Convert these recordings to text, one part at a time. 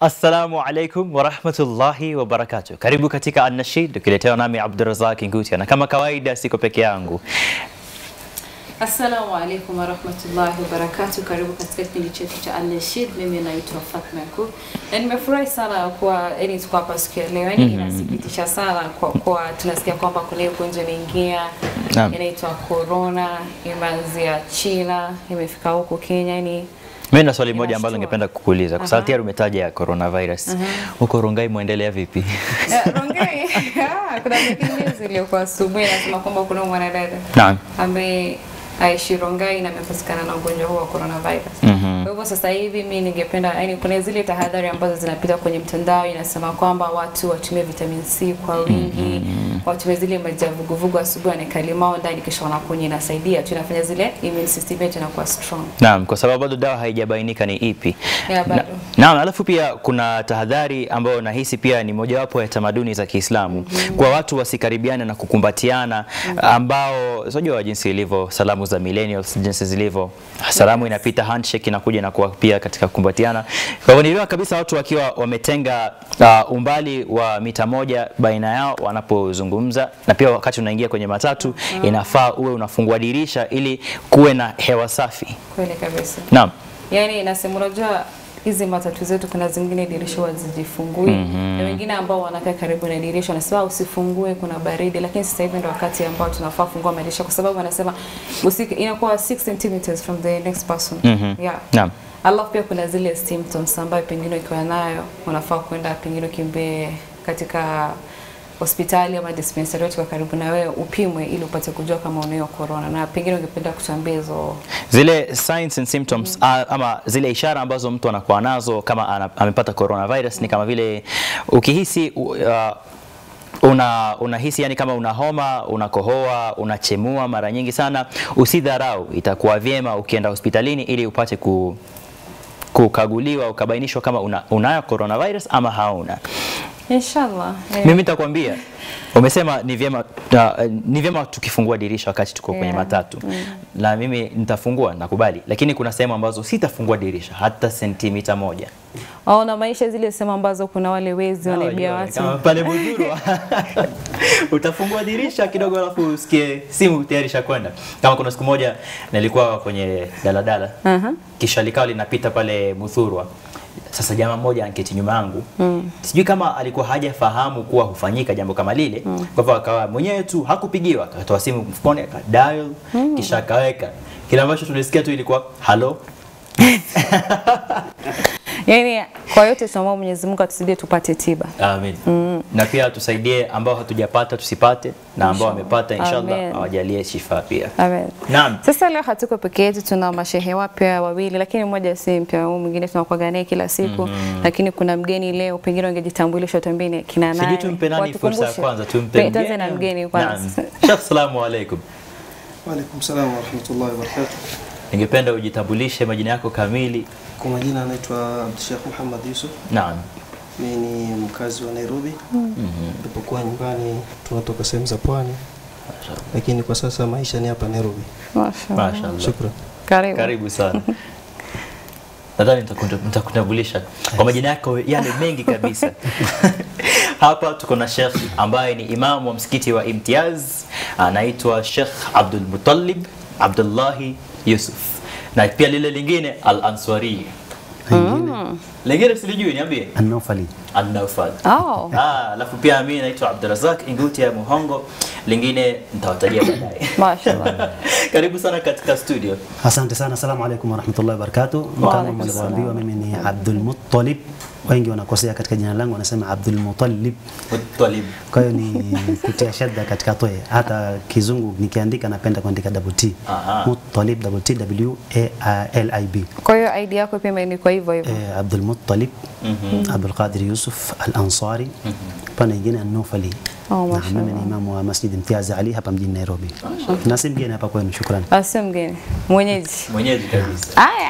Assalamu alaikum warahmatullahi wabarakatuh. Karibu katika An-Nashid ukiletewa nami Abdurazak Ngutia, na kama kawaida siko peke yangu. Assalamu alaikum warahmatullahi wabarakatuh. Karibu katika kipindi chetu cha Al-Nashid. Mimi naitwa Fatma Yakub na nimefurahi sana kuwa yani tuko hapa siku ya leo. Yani inasikitisha sana kwa kuwa tunasikia kwamba kuna hiyo ugonjwa imeingia Naam. inaitwa corona, imeanzia China, imefika huku Kenya yani Mimi na swali moja Inashtua. ambalo ningependa kukuuliza kwa sababu Aha. tayari umetaja ya coronavirus. Huko Rongai mwendelea vipi? Eh, Rongai, ah, kuna breaking news iliyokuwa asubuhi inasema kwamba kuna mwanadada Naam. ambaye aishi Rongai na amepatikana na ugonjwa huu wa coronavirus. Mhm. Kwa hivyo sasa hivi mi ningependa yani, kuna zile tahadhari ambazo zinapita kwenye mtandao inasema kwamba watu watumie vitamin C kwa wingi, watumie zile maji ya vuguvugu asubuhi, wanaweka limao ndani, kisha wanakunywa, inasaidia tu, inafanya zile immune system yetu inakuwa strong. Naam, kwa sababu bado dawa haijabainika ni ipi. Ya, bado. Na- Naam, alafu pia kuna tahadhari ambayo nahisi pia ni mojawapo ya tamaduni za Kiislamu kwa watu wasikaribiane na kukumbatiana, ambao unajua jinsi ilivyo salamu za millennials jinsi zilivyo, salamu inapita, handshake inakuja inakuwa pia katika kukumbatiana. Kwa hivyo niliona kabisa watu wakiwa wametenga uh, umbali wa mita moja baina yao wanapozungumza, na pia wakati unaingia kwenye matatu inafaa uwe unafungua dirisha ili kuwe na hewa safi. Kweli kabisa. Naam. Yani nasema unajua hizi matatu zetu kuna zingine dirisha huwa hazijifungui na wengine ambao wanakaa karibu na dirisha wanasema "Ah, usifungue kuna baridi, lakini sasa hivi ndo wakati ambao tunafaa kufungua madirisha kwa sababu wanasema usiki, inakuwa 6 centimeters from the next person Mhm. yeah. Naam. Alafu pia kuna zile symptoms ambayo pengine ukiwa nayo unafaa kwenda pengine ukimbie katika hospitali ama dispensary yote kwa karibu na wewe upimwe ili upate kujua kama unayo corona, na pengine ungependa kutuambia hizo Zile signs and symptoms a- ama zile ishara ambazo mtu anakuwa nazo kama ana, amepata coronavirus ni kama vile ukihisi u- uh, una unahisi yani kama una homa, unakohoa, unachemua mara nyingi sana, usidharau. Itakuwa vyema ukienda hospitalini ili upate ku, kukaguliwa ukabainishwa kama una, unayo coronavirus ama hauna. inshallah eh. Mimi nitakwambia umesema ni vyema uh, ni vyema tukifungua dirisha wakati tuko kwenye Yeah. matatu na mimi nitafungua nakubali, lakini kuna sehemu ambazo sitafungua dirisha hata sentimita moja. au na maisha zile sehemu ambazo kuna wale wezi wanaibia Unajua, kama watu. pale Bujuru utafungua dirisha kidogo, alafu usikie simu tayari ishakwenda. Kama kuna siku moja nilikuwa kwenye daladala Aha. kisha likawa linapita pale Muthurwa. Sasa jamaa mmoja anketi nyuma yangu mm. sijui kama alikuwa hajafahamu kuwa hufanyika jambo kama lile mm. kwa hivyo akawa mwenyewe tu hakupigiwa, akatoa simu mfukoni akadial mm. kisha akaweka. Kile ambacho tulisikia tu ilikuwa halo Yaani kwa yote tunaomba Mwenyezi Mungu atusaidie tupate tiba. Amin. Na pia tusaidie ambao hatujapata tusipate, na ambao wamepata inshallah Amen. awajalie shifa pia. Amen. Naam. Sasa leo hatuko peke yetu, tuna mashehe wapya wawili, lakini mmoja si mpya, huyu mwingine tunakuwa naye kila siku lakini kuna mgeni leo, pengine ungejitambulisha tuambie ni kina nani. Sijui tumpe nani fursa ya Watukumbushe. kwanza, tumpe Pe- Tuanze na mgeni. mgeni Naam. kwanza. Sheikh, salamu alaikum. Waalaikum salam warahmatullahi wabarakatuh. Ningependa ujitambulishe majina yako kamili. Kwa majina anaitwa Abdusheikh Muhammad Yusuf. Naam. Mimi ni mkazi wa Nairobi. Nilipokuwa nyumbani tunatoka sehemu za pwani, lakini kwa sasa maisha ni hapa Nairobi. Mashallah. Mashaallah. Shukran. Karibu. Karibu sana. Nadhani nitakuta- nitakutambulisha kwa majina yako yale mengi kabisa. Hapa tuko na Sheikh ambaye ni imamu wa msikiti wa Imtiaz, anaitwa Sheikh Abdul Muttalib Abdullahi Yusuf, na pia lile lingine Al Answari. Lingine silijui, niambie. An-Nawfali. An-Nawfal. Oh. Ah, alafu pia mimi naitwa Abdurazak Inguti ya Muhongo, lingine nitawatajia baadaye. Mashallah. Karibu sana katika studio. Asante sana, asalamu alaikum warahmatullahi wabarakatuh. Kama Waalaikum mlivyoambiwa, mimi ni Abdul Muttalib. Wengi wanakosea katika jina langu, wanasema Abdul Muttalib, Muttalib. kwa hiyo ni kutia shadda katika toe. Hata kizungu nikiandika napenda kuandika double T. Aha. Muttalib, double T, W A L I B. Kwa hiyo ID yako pia imeandikwa hivyo hivyo. Eh, Abdul Muttalib, Abdul Qadir Yusuf Al-Ansari, pana nyingine An-Nawfali. Oh, Na mashallah. mimi ni imamu wa Masjid Imtiaz Ali hapa mjini Nairobi. Na si mgeni hapa kwenu, shukrani. Asio mgeni. Mwenyeji. Mwenyeji kabisa. Haya.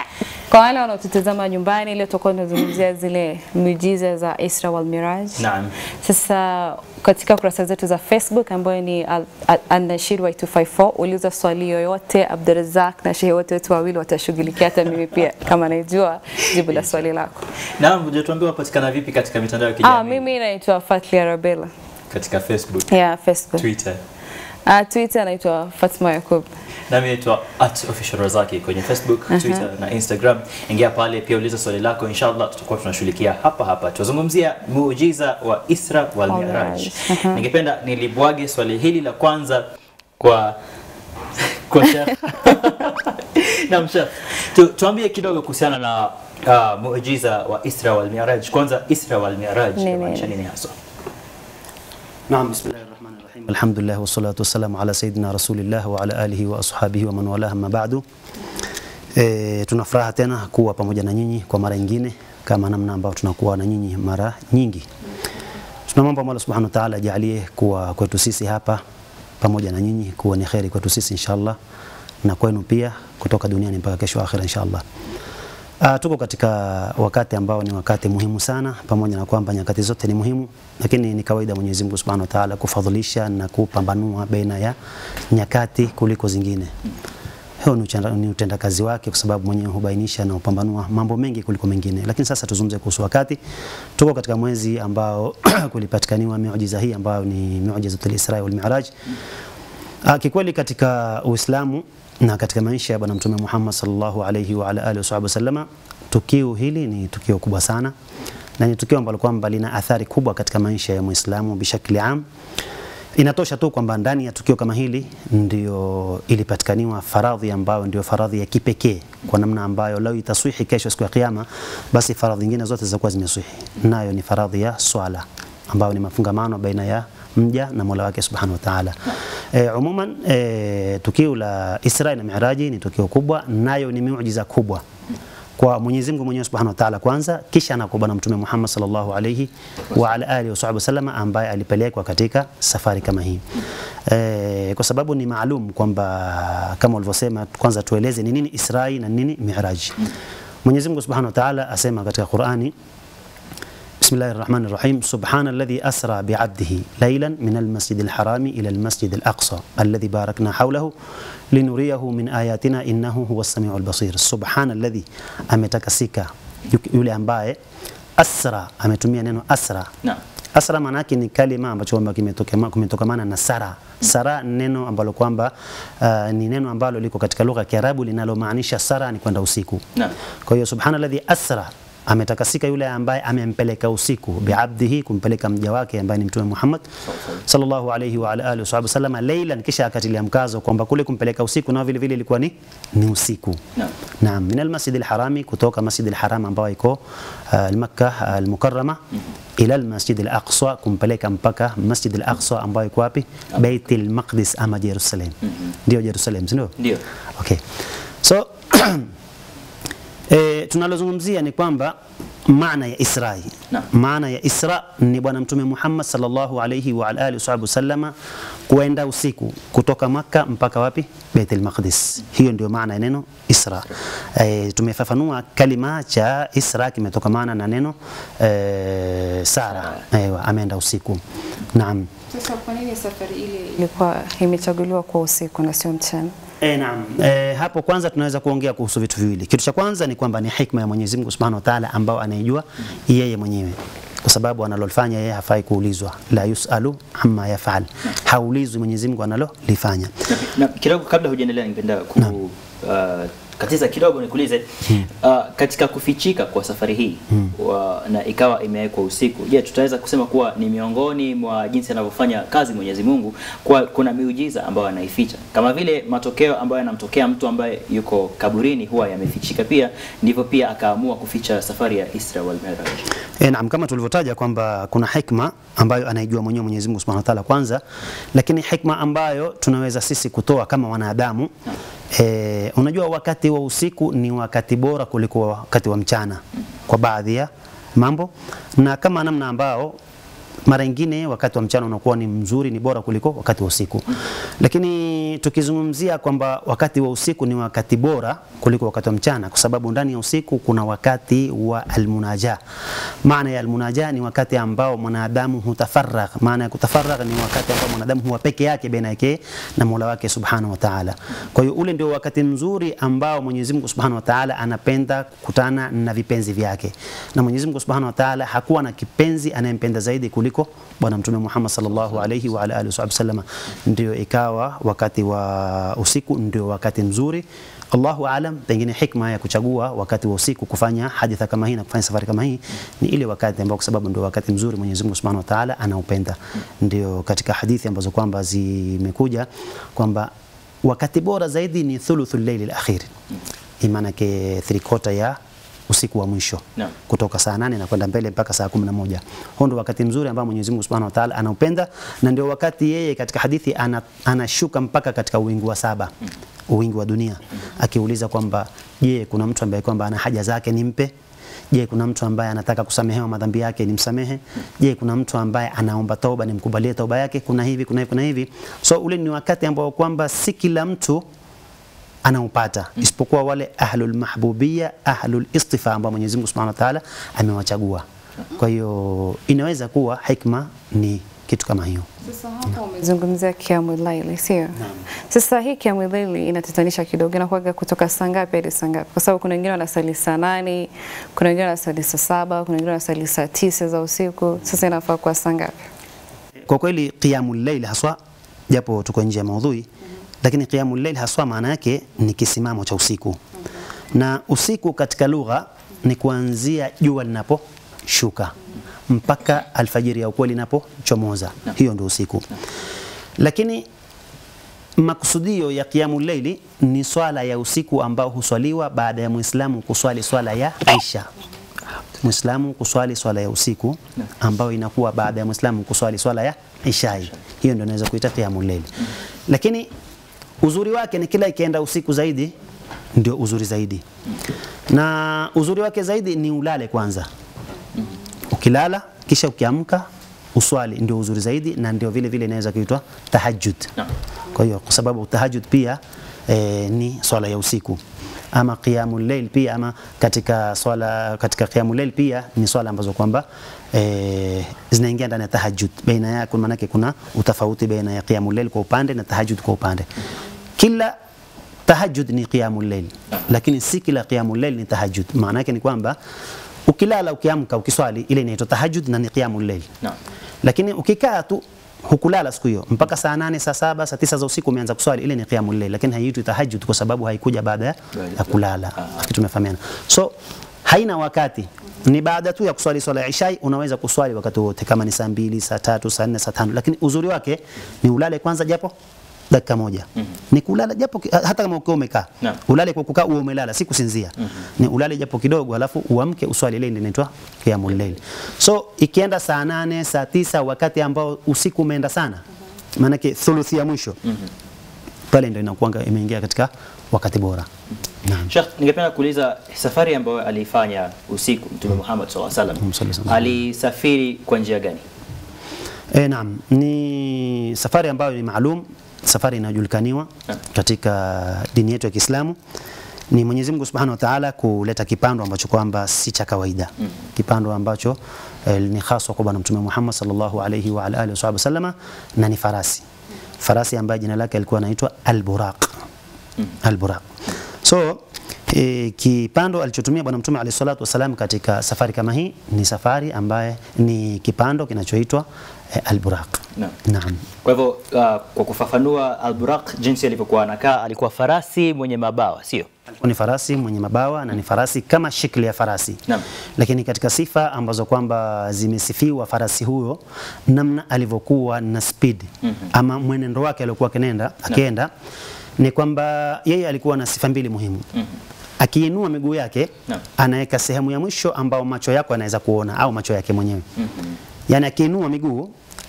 Kwa wale wanaotutazama nyumbani, leo tutakuwa tunazungumzia zile miujiza za Isra wal Miraj. Naam. Sasa katika kurasa zetu za Facebook ambayo ni Al- Al- Al-Nashid Y254, uliza swali yoyote, Abdurazak na shehe wote wetu wawili watashughulikia, hata mimi pia kama naijua jibu la swali lako. Naam, hujatuambia wapatikana vipi katika mitandao ya Ah, kijamii? mimi naitwa Fatlia Rabela. Katika Facebook, Yeah, Facebook. Twitter. Ah, Twitter naitwa Fatma Yakub. Nami naitwa at official Razaki kwenye Facebook, Twitter na Instagram. Ingia pale pia uliza swali lako, inshallah tutakuwa tunashughulikia hapa hapa. Tuzungumzia muujiza wa Isra wal Wal Miraj. Miraj. Aha. Ningependa nilibwage swali hili la kwanza kwa kwa Sheikh. Naam Sheikh. Tu, tuambie kidogo kuhusiana na uh, muujiza wa Isra wal Miraj. Kwanza Isra wal Miraj Nini? inamaanisha nini hasa? نعم بسم الله الرحمن الرحيم الحمد لله والصلاة والسلام على سيدنا رسول الله وعلى آله وأصحابه ومن والاه أما بعد E, tuna furaha tena kuwa pamoja na nyinyi kwa mara nyingine kama namna ambayo tunakuwa na nyinyi mara nyingi. Tunamwomba Mola Subhanahu wa Ta'ala ajalie kuwa kwetu sisi hapa pamoja na nyinyi kuwa ni kheri kwetu sisi inshallah na kwenu pia kutoka duniani mpaka kesho akhira inshallah. Uh, tuko katika wakati ambao ni wakati muhimu sana, pamoja na kwamba nyakati zote ni muhimu, lakini ni kawaida Mwenyezi Mungu Subhanahu wa Ta'ala kufadhilisha na kupambanua baina ya nyakati kuliko zingine. Hiyo ni utenda- ni utendakazi wake, kwa sababu mwenyewe hubainisha na kupambanua mambo mengi kuliko mengine. Lakini sasa tuzungumze kuhusu wakati. Tuko katika mwezi ambao kulipatikaniwa miujiza hii ambayo ni miujizatul Isra wal Mi'raj. Ah, kikweli katika Uislamu na katika maisha ya Bwana Mtume Muhammad sallallahu alayhi wa ala alihi wasallama, tukio hili ni tukio kubwa sana na ni tukio ambalo kwamba lina athari kubwa katika maisha ya Muislamu bishakli am. Inatosha tu kwamba ndani ya tukio kama hili ndio ilipatikaniwa faradhi ambayo ndio faradhi ya kipekee kwa namna ambayo lau itaswihi kesho siku ya kiyama, basi faradhi nyingine zote zitakuwa zimeswihi, nayo ni faradhi ya swala ambayo ni mafungamano baina ya mja na Mola wake Subhanahu wa Ta'ala. E, umuman e, tukio la Isra na Mi'raji ni tukio kubwa, nayo ni miujiza kubwa kwa Mwenyezi Mungu mwenyewe Subhanahu wa Ta'ala kwanza, kisha na kwa Bwana Mtume Muhammad sallallahu alayhi wa ala alihi wasahbihi wasallam ambaye alipelekwa katika safari kama hii. E, kwa sababu ni maalum kwamba kama ulivyosema, kwanza tueleze ni nini Israi na nini Mi'raj. Mwenyezi Mungu Subhanahu wa Ta'ala asema katika Qur'ani بسم الله الرحمن الرحيم سبحان الذي أسرى بعبده ليلا من المسجد الحرام إلى المسجد الأقصى الذي باركنا حوله لنريه من آياتنا إنه هو السميع البصير سبحان الذي أمتكسيك yule ambaye asra ametumia neno asra Naam. asra maana yake ni kalima ambacho kwamba kimetokema- kimetokamana na sara sara ni neno ambalo kwamba uh, ni neno ambalo liko katika lugha ya Kiarabu linalomaanisha sara ni kwenda usiku Naam. kwa hiyo subhanalladhi asra ametakasika yule ambaye amempeleka usiku biabdihi, kumpeleka mja wake ambaye ni Mtume Muhammad sallallahu alayhi wa ala alihi wasallam laylan, kisha akatilia mkazo kwamba kule kumpeleka usiku nao vile vile ilikuwa ni ni usiku. Naam. Naam, min almasjid alharami, kutoka masjid alharam ambayo iko uh, Makkah almukarrama ila almasjid alaqsa, kumpeleka mpaka masjid alaqsa ambayo iko wapi? Bait almaqdis ama Jerusalem. Ndio Jerusalem, si ndio? Ndio. Okay. So E, tunalozungumzia ni kwamba maana ya Israi. Naam. Maana ya Isra ni Bwana Mtume Muhammad sallallahu alayhi wa ala alihi wasallama kuenda usiku kutoka Makka mpaka wapi? Baitul Maqdis. Hiyo ndio maana ya neno Isra. E, tumefafanua kalima cha Isra kimetokamana na neno e, Sara. Ewa, ameenda usiku. Naam. Sasa kwa nini safari ile ilikuwa imechaguliwa kwa usiku na sio mchana? E, naam. E, hapo kwanza tunaweza kuongea kuhusu vitu viwili. Kitu cha kwanza ni kwamba ni hikma ya Mwenyezi Mungu Subhanahu wa Ta'ala ambao anaijua yeye mwenyewe. Kwa sababu analolifanya yeye hafai kuulizwa. La yusalu amma yafal. Haulizwi Mwenyezi Mungu analolifanya. Na kidogo kabla hujaendelea ningependa ku uh, katiza kidogo nikuulize uh, katika kufichika kwa safari hii wa, na ikawa imewekwa usiku, je, tutaweza kusema kuwa ni miongoni mwa jinsi anavyofanya kazi Mwenyezi Mungu kwa kuna miujiza ambayo anaificha kama vile matokeo ambayo yanamtokea mtu ambaye yuko kaburini huwa yamefichika pia, ndivyo pia akaamua kuficha safari ya Isra wal Mi'raj. E, naam kama tulivyotaja kwamba kuna hikma ambayo anaijua mwenyewe Mwenyezi Mungu Subhanahu wa Ta'ala kwanza, lakini hikma ambayo tunaweza sisi kutoa kama wanadamu e, unajua wakati wa usiku ni wakati bora kuliko wakati wa mchana kwa baadhi ya mambo, na kama namna ambao mara nyingine wakati wa mchana unakuwa ni mzuri, ni bora kuliko wakati wa usiku. Lakini tukizungumzia kwamba wakati wa usiku ni wakati bora kuliko wakati wa mchana, kwa sababu ndani ya usiku kuna wakati wa almunaja. Maana ya almunaja ni wakati ambao mwanadamu hutafaragh. Maana ya kutafaragh ni wakati ambao mwanadamu huwa peke yake baina yake na Mola wake subhanahu wa ta'ala. Kwa hiyo ule ndio wakati mzuri ambao Mwenyezi Mungu subhanahu wa ta'ala anapenda kukutana na vipenzi vyake, na Mwenyezi Mungu subhanahu wa ta'ala hakuwa na kipenzi anayempenda zaidi kuliko Bwana Mtume Muhammad sallallahu alayhi wa ala alihi wasallam. Ndio ikawa wakati wa usiku ndio wakati mzuri. Allahu aalam, pengine hikma ya kuchagua wakati wa usiku kufanya haditha kama hii na kufanya safari kama hii ni ile wakati ambao, kwa sababu ndio wakati mzuri Mwenyezi Mungu Subhanahu wa Ta'ala anaupenda. Ndio katika hadithi ambazo kwamba zimekuja kwamba wakati bora zaidi ni thuluthul layli al-akhir, imaanake three quarter ya usiku wa mwisho Naam. kutoka saa nane na kwenda mbele mpaka saa kumi na moja. Huo ndio wakati mzuri ambao Mwenyezi Mungu Subhanahu wa Ta'ala anaupenda, na ndio wakati yeye katika hadithi ana, anashuka mpaka katika uwingu wa saba, uwingu wa dunia, akiuliza kwamba je, kuna mtu ambaye kwamba ana haja zake nimpe? Je, kuna mtu ambaye anataka kusamehewa madhambi yake nimsamehe? Je, kuna mtu ambaye anaomba toba nimkubalie toba yake? Kuna hivi, kuna hivi, kuna hivi. So ule ni wakati ambao kwamba si kila mtu anaupata isipokuwa wale ahlul mahbubia ahlul istifa ambao Mwenyezi Mungu Subhanahu wa Ta'ala amewachagua. Kwa hiyo inaweza kuwa hikma ni kitu kama hiyo. Sasa hapo umezungumzia kiamu laili, sio? Sasa hii kiamu laili inatatanisha kidogo, inakuwaga kutoka saa ngapi hadi saa ngapi? Kwa sababu kuna wengine wanasali saa nane, kuna wengine wanasali saa saba, kuna wengine wanasali saa tisa za usiku. Sasa inafaa kuwa saa ngapi? Kwa kweli qiyamul layl haswa, japo tuko nje ya maudhui, lakini qiyamul layl haswa maana yake ni kisimamo cha usiku, na usiku katika lugha ni kuanzia jua linaposhuka mpaka alfajiri ya ukweli inapochomoza, hiyo ndio usiku. Lakini makusudio ya qiyamul layli ni swala ya usiku ambao huswaliwa baada ya Muislamu kuswali swala ya Isha. Muislamu kuswali swala ya usiku ambayo inakuwa baada ya Muislamu kuswali swala ya Ishai. Hiyo ndio inaweza kuita qiyamul layl. Lakini uzuri wake ni kila ikienda usiku zaidi ndio uzuri zaidi. Na uzuri wake zaidi ni ulale kwanza. Ukilala kisha ukiamka uswali ndio uzuri zaidi na ndio vile vile inaweza kuitwa tahajjud. Kwa hiyo kwa sababu tahajjud pia e, ni swala ya usiku ama qiyamul layl pia ama katika swala katika qiyamul layl pia ni swala ambazo kwamba e, zinaingia ndani ya tahajjud. Baina yake maana yake kuna utofauti baina ya qiyamul layl kwa upande na tahajjud kwa upande. Kila tahajjud ni qiyamul layl, lakini si kila qiyamul layl ni tahajjud. Maana yake ni kwamba ukilala ukiamka ukiswali ile inaitwa tahajjud na ni qiyamul layl. Naam. Lakini ukikaa tu hukulala siku hiyo mpaka saa nane, saa saba, saa tisa za usiku umeanza kuswali, ile ni qiyamul layl, lakini haiitwi tahajjud kwa sababu haikuja baada ya, ya kulala. Kitu tumefahamiana. So haina wakati, ni baada tu ya kuswali swala ya ishai, unaweza kuswali wakati wote, kama ni saa mbili, saa tatu, saa nne, saa tano, lakini uzuri wake ni ulale kwanza japo dakika moja ni kulala japo ki- hata kama ukiwa umekaa Naam. ulale kwa kukaa uwe umelala si kusinzia ni ulale japo kidogo alafu uamke uswali ile ndio inaitwa qiyamul layl so ikienda saa nane saa tisa wakati ambao usiku umeenda sana maanake thuluthi ya mwisho pale ndio inakuwa imeingia katika wakati bora naam Sheikh, ningependa kuuliza safari ambayo aliifanya usiku Mtume Muhammad sallallahu alaihi Sallallahu alaihi wasallam wasallam. alisafiri kwa njia gani? E, naam, ni safari ambayo ni maalum, safari inayojulikaniwa katika dini yetu ya Kiislamu. Ni Mwenyezi Mungu Subhanahu wa Ta'ala kuleta kipando ambacho kwamba si cha kawaida. Kipando ambacho eh, ni haswa kwa Bwana Mtume Muhammad sallallahu alayhi wa ala alihi wasallama na ni farasi. Farasi ambaye jina lake alikuwa anaitwa Al-Buraq. Al-Buraq. So E, kipando alichotumia Bwana Mtume alayhi salatu wasalam katika safari kama hii ni safari ambaye ni kipando kinachoitwa e, Al-Buraq. Naam. Naam. Kwa hivyo uh, kwa kufafanua Al-Buraq jinsi alivyokuwa anakaa, alikuwa farasi mwenye mabawa, sio? Alikuwa ni farasi mwenye mabawa na ni farasi kama shikli ya farasi. Naam. Lakini katika sifa ambazo kwamba zimesifiwa farasi huyo, namna alivyokuwa na speed ama mwenendo wake aliokuwa akinenda akienda ni kwamba yeye alikuwa na sifa mbili muhimu. Akiinua miguu yake Naam. anaweka sehemu ya mwisho ambao macho yako yanaweza kuona au macho yake mwenyewe. Yaani akiinua miguu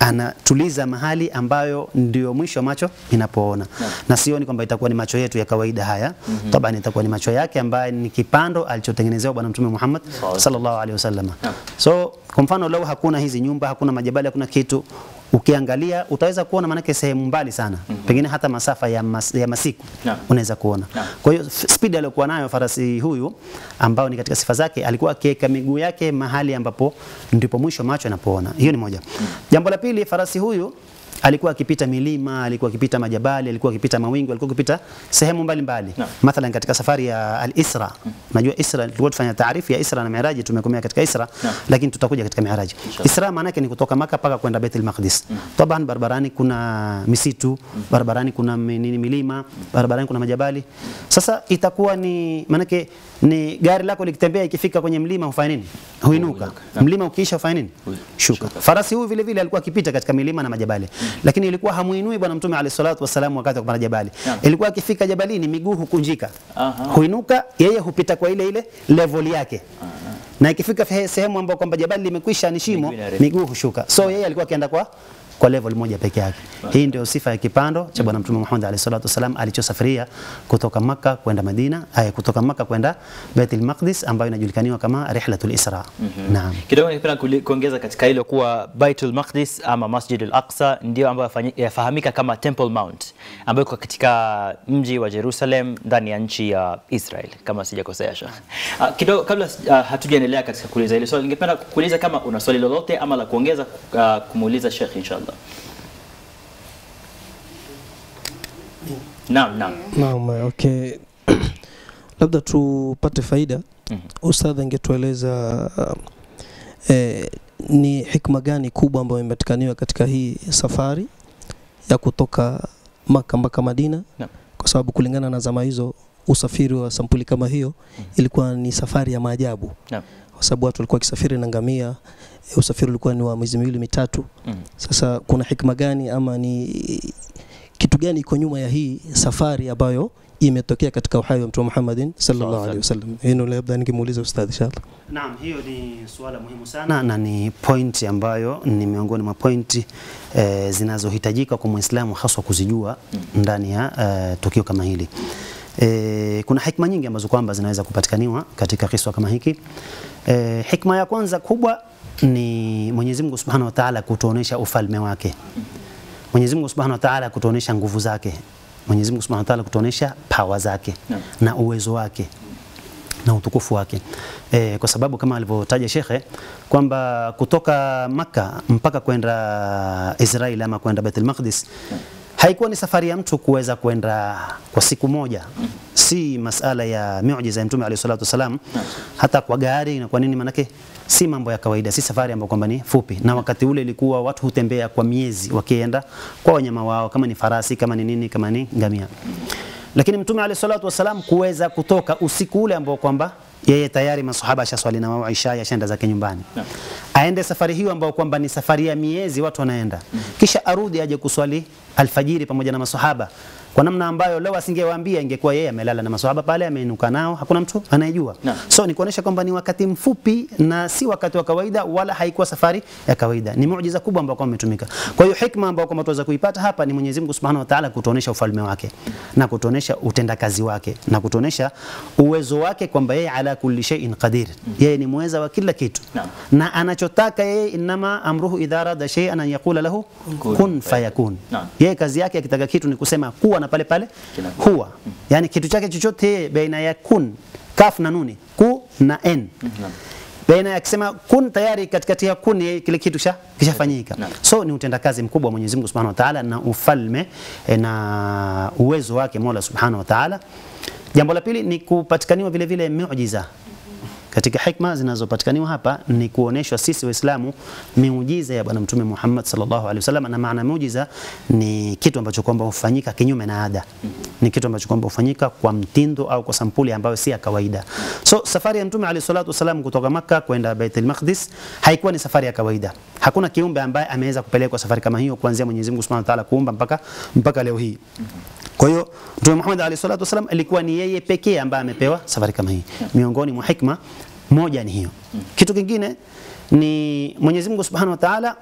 anatuliza mahali ambayo ndio mwisho macho inapoona na sioni kwamba itakuwa ni macho yetu ya kawaida haya mm taban itakuwa ni macho yake ambaye ni kipando alichotengenezewa bwana mtume Muhammad sallallahu alaihi wasallam so kwa mfano lau hakuna hizi nyumba hakuna majabali hakuna kitu ukiangalia utaweza kuona manake sehemu mbali sana pengine hata masafa ya, mas, ya masiku Naam. unaweza kuona Naam. kwa hiyo f- speed aliyokuwa nayo farasi huyu ambao ni katika sifa zake alikuwa akiweka miguu yake mahali ambapo ndipo mwisho macho yanapoona hiyo ni moja jambo la pili farasi huyu alikuwa akipita milima alikuwa akipita majabali alikuwa akipita mawingu alikuwa akipita sehemu mbalimbali Naam. mathalan katika safari ya al-Isra najua Isra tulikuwa tufanya taarifu ya Isra na Miraji tumekomea katika Isra Naam. lakini tutakuja katika Miraji Isra maana yake ni kutoka Maka mpaka kwenda Baitul Maqdis taban barabarani kuna misitu barabarani kuna mi- nini milima barabarani kuna majabali sasa itakuwa ni maanake ni gari lako likitembea ikifika kwenye mlima hufanya nini huinuka Naam. mlima ukiisha hufanya nini Hui- shuka farasi huyu vile vile alikuwa akipita katika milima na majabali lakini ilikuwa hamuinui bwana mtume alayhi salatu wasalam wakati wa kupanda jabali Naam. ilikuwa akifika jabalini miguu hukunjika Aha. huinuka yeye hupita kwa ile ile level yake na ikifika fe- sehemu ambayo kwamba jabali limekwisha ni shimo Miguu inarefuka. miguu hushuka so yeye alikuwa akienda kwa kwa level moja peke yake. Hii ndio sifa ya kipando cha bwana mtume Muhammad alayhi salatu wasalam alichosafiria kutoka Makka kwenda Madina, ay, kutoka Makka kwenda Baitul Maqdis ambayo inajulikaniwa kama rihlatul Isra. Naam. Kidogo ningependa kuli- kuongeza katika hilo kuwa Baitul Maqdis ama Masjid al-Aqsa ndio ambayo yafanyi- yafahamika kama Temple Mount ambayo iko katika mji wa Jerusalem ndani ya nchi ya Israel kama sijakosea Sheikh. Uh, kidogo kabla uh, hatujaendelea katika kuuliza hilo swali ningependa kuuliza kama una swali lolote ama la kuongeza uh, kumuuliza Sheikh inshallah. Naam, naam. Naam, okay. Labda tupate faida. Ustadh angetueleza eh, ni hikma gani kubwa ambayo imepatikaniwa katika hii safari ya kutoka Maka mpaka Madina? Naam. Kwa sababu kulingana na zama hizo usafiri wa sampuli kama hiyo ilikuwa ni safari ya maajabu. Naam. Kwa sababu watu walikuwa wakisafiri na ngamia, eh, usafiri ulikuwa ni wa miezi miwili mitatu. Mm. Sasa kuna hikma gani ama ni kitu gani iko nyuma ya hii safari ambayo imetokea katika uhai wa Mtume Muhammadin sallallahu alaihi wasallam? Hilo labda ningemuuliza ustadh inshallah. Naam, hiyo ni suala muhimu sana na ni point ambayo ni miongoni mwa pointi eh, zinazohitajika kwa Muislamu haswa kuzijua ndani ya eh, tukio kama hili. Eh, kuna hikma nyingi ambazo kwamba zinaweza kupatikaniwa katika kiswa kama hiki. Eh, hikma ya kwanza kubwa ni Mwenyezi Mungu Subhanahu wa Ta'ala kutuonesha ufalme wake. Mwenyezi Mungu Subhanahu wa Ta'ala kutuonesha nguvu zake. Mwenyezi Mungu Subhanahu wa Ta'ala kutuonesha power zake Naam. na uwezo wake na utukufu wake e, kwa sababu kama alivyotaja shekhe kwamba kutoka Makka mpaka kwenda Israeli ama kwenda Baitul Maqdis haikuwa ni safari ya mtu kuweza kwenda kwa siku moja, si masala ya miujiza ya Mtume alayhi salatu wasalam, hata kwa gari na kwa nini, manake si mambo ya kawaida, si safari ambayo kwamba ni fupi, na wakati ule ilikuwa watu hutembea kwa miezi wakienda kwa wanyama wao, kama ni farasi, kama ni nini, kama ni ngamia lakini mtume alayhi salatu wasalam kuweza kutoka usiku ule ambao kwamba yeye tayari masahaba ashaswali na wao isha yashaenda zake nyumbani aende safari hiyo ambao kwamba ni safari ya miezi watu wanaenda kisha arudi aje kuswali alfajiri pamoja na masahaba kwa namna ambayo leo asingewaambia ingekuwa yeye amelala na masahaba pale ameinuka nao hakuna mtu anayejua Naam. so ni kuonesha kwamba ni wakati mfupi na si wakati wa kawaida wala haikuwa safari ya kawaida ni muujiza kubwa ambao kwamba umetumika kwa hiyo hikma ambayo kwamba tunaweza kuipata hapa ni Mwenyezi Mungu Subhanahu wa Ta'ala kutuonesha ufalme wake na kutuonesha utendakazi wake na kutuonesha uwezo wake kwamba yeye ala kulli shay'in qadir yeye ni muweza wa kila kitu Naam. na anachotaka yeye inama amruhu idha arada shay'an an yaqula lahu Kun kun fayakun Naam. yeye kazi yake akitaka kitu ni kusema kuwa na pale pale Kinakuwa. huwa yani kitu chake chochote yeye baina ya kun kaf na nuni ku na n baina ya akisema kun tayari katikati ya kun yeye kile kitu kisha kishafanyika Naam. so ni utendakazi mkubwa wa Mwenyezi Mungu Subhanahu wa Ta'ala na ufalme eh, na uwezo wake Mola Subhanahu wa Ta'ala jambo la pili ni kupatikaniwa vile vile miujiza katika hikma zinazopatikaniwa hapa ni kuoneshwa sisi Waislamu miujiza ya Bwana Mtume Muhammad sallallahu alaihi wasallam, na maana miujiza ni kitu ambacho kwamba hufanyika kinyume na ada, ni kitu ambacho kwamba hufanyika kwa mtindo au kwa sampuli ambayo si ya kawaida. So safari ya Mtume alayhi salatu wasallam kutoka Makka kwenda Baitul Maqdis haikuwa ni safari ya kawaida. Hakuna kiumbe ambaye ameweza kupelekwa safari kama hiyo kuanzia Mwenyezi Mungu Subhanahu wa Ta'ala kuumba mpaka mpaka leo hii. Kwa hiyo Mtume Muhammad alayhi salatu wasallam alikuwa ni yeye pekee ambaye amepewa safari kama hii. Miongoni mwa hikma moja ni hiyo. Kitu kingine ni Mwenyezi Mungu Subhanahu wa Ta'ala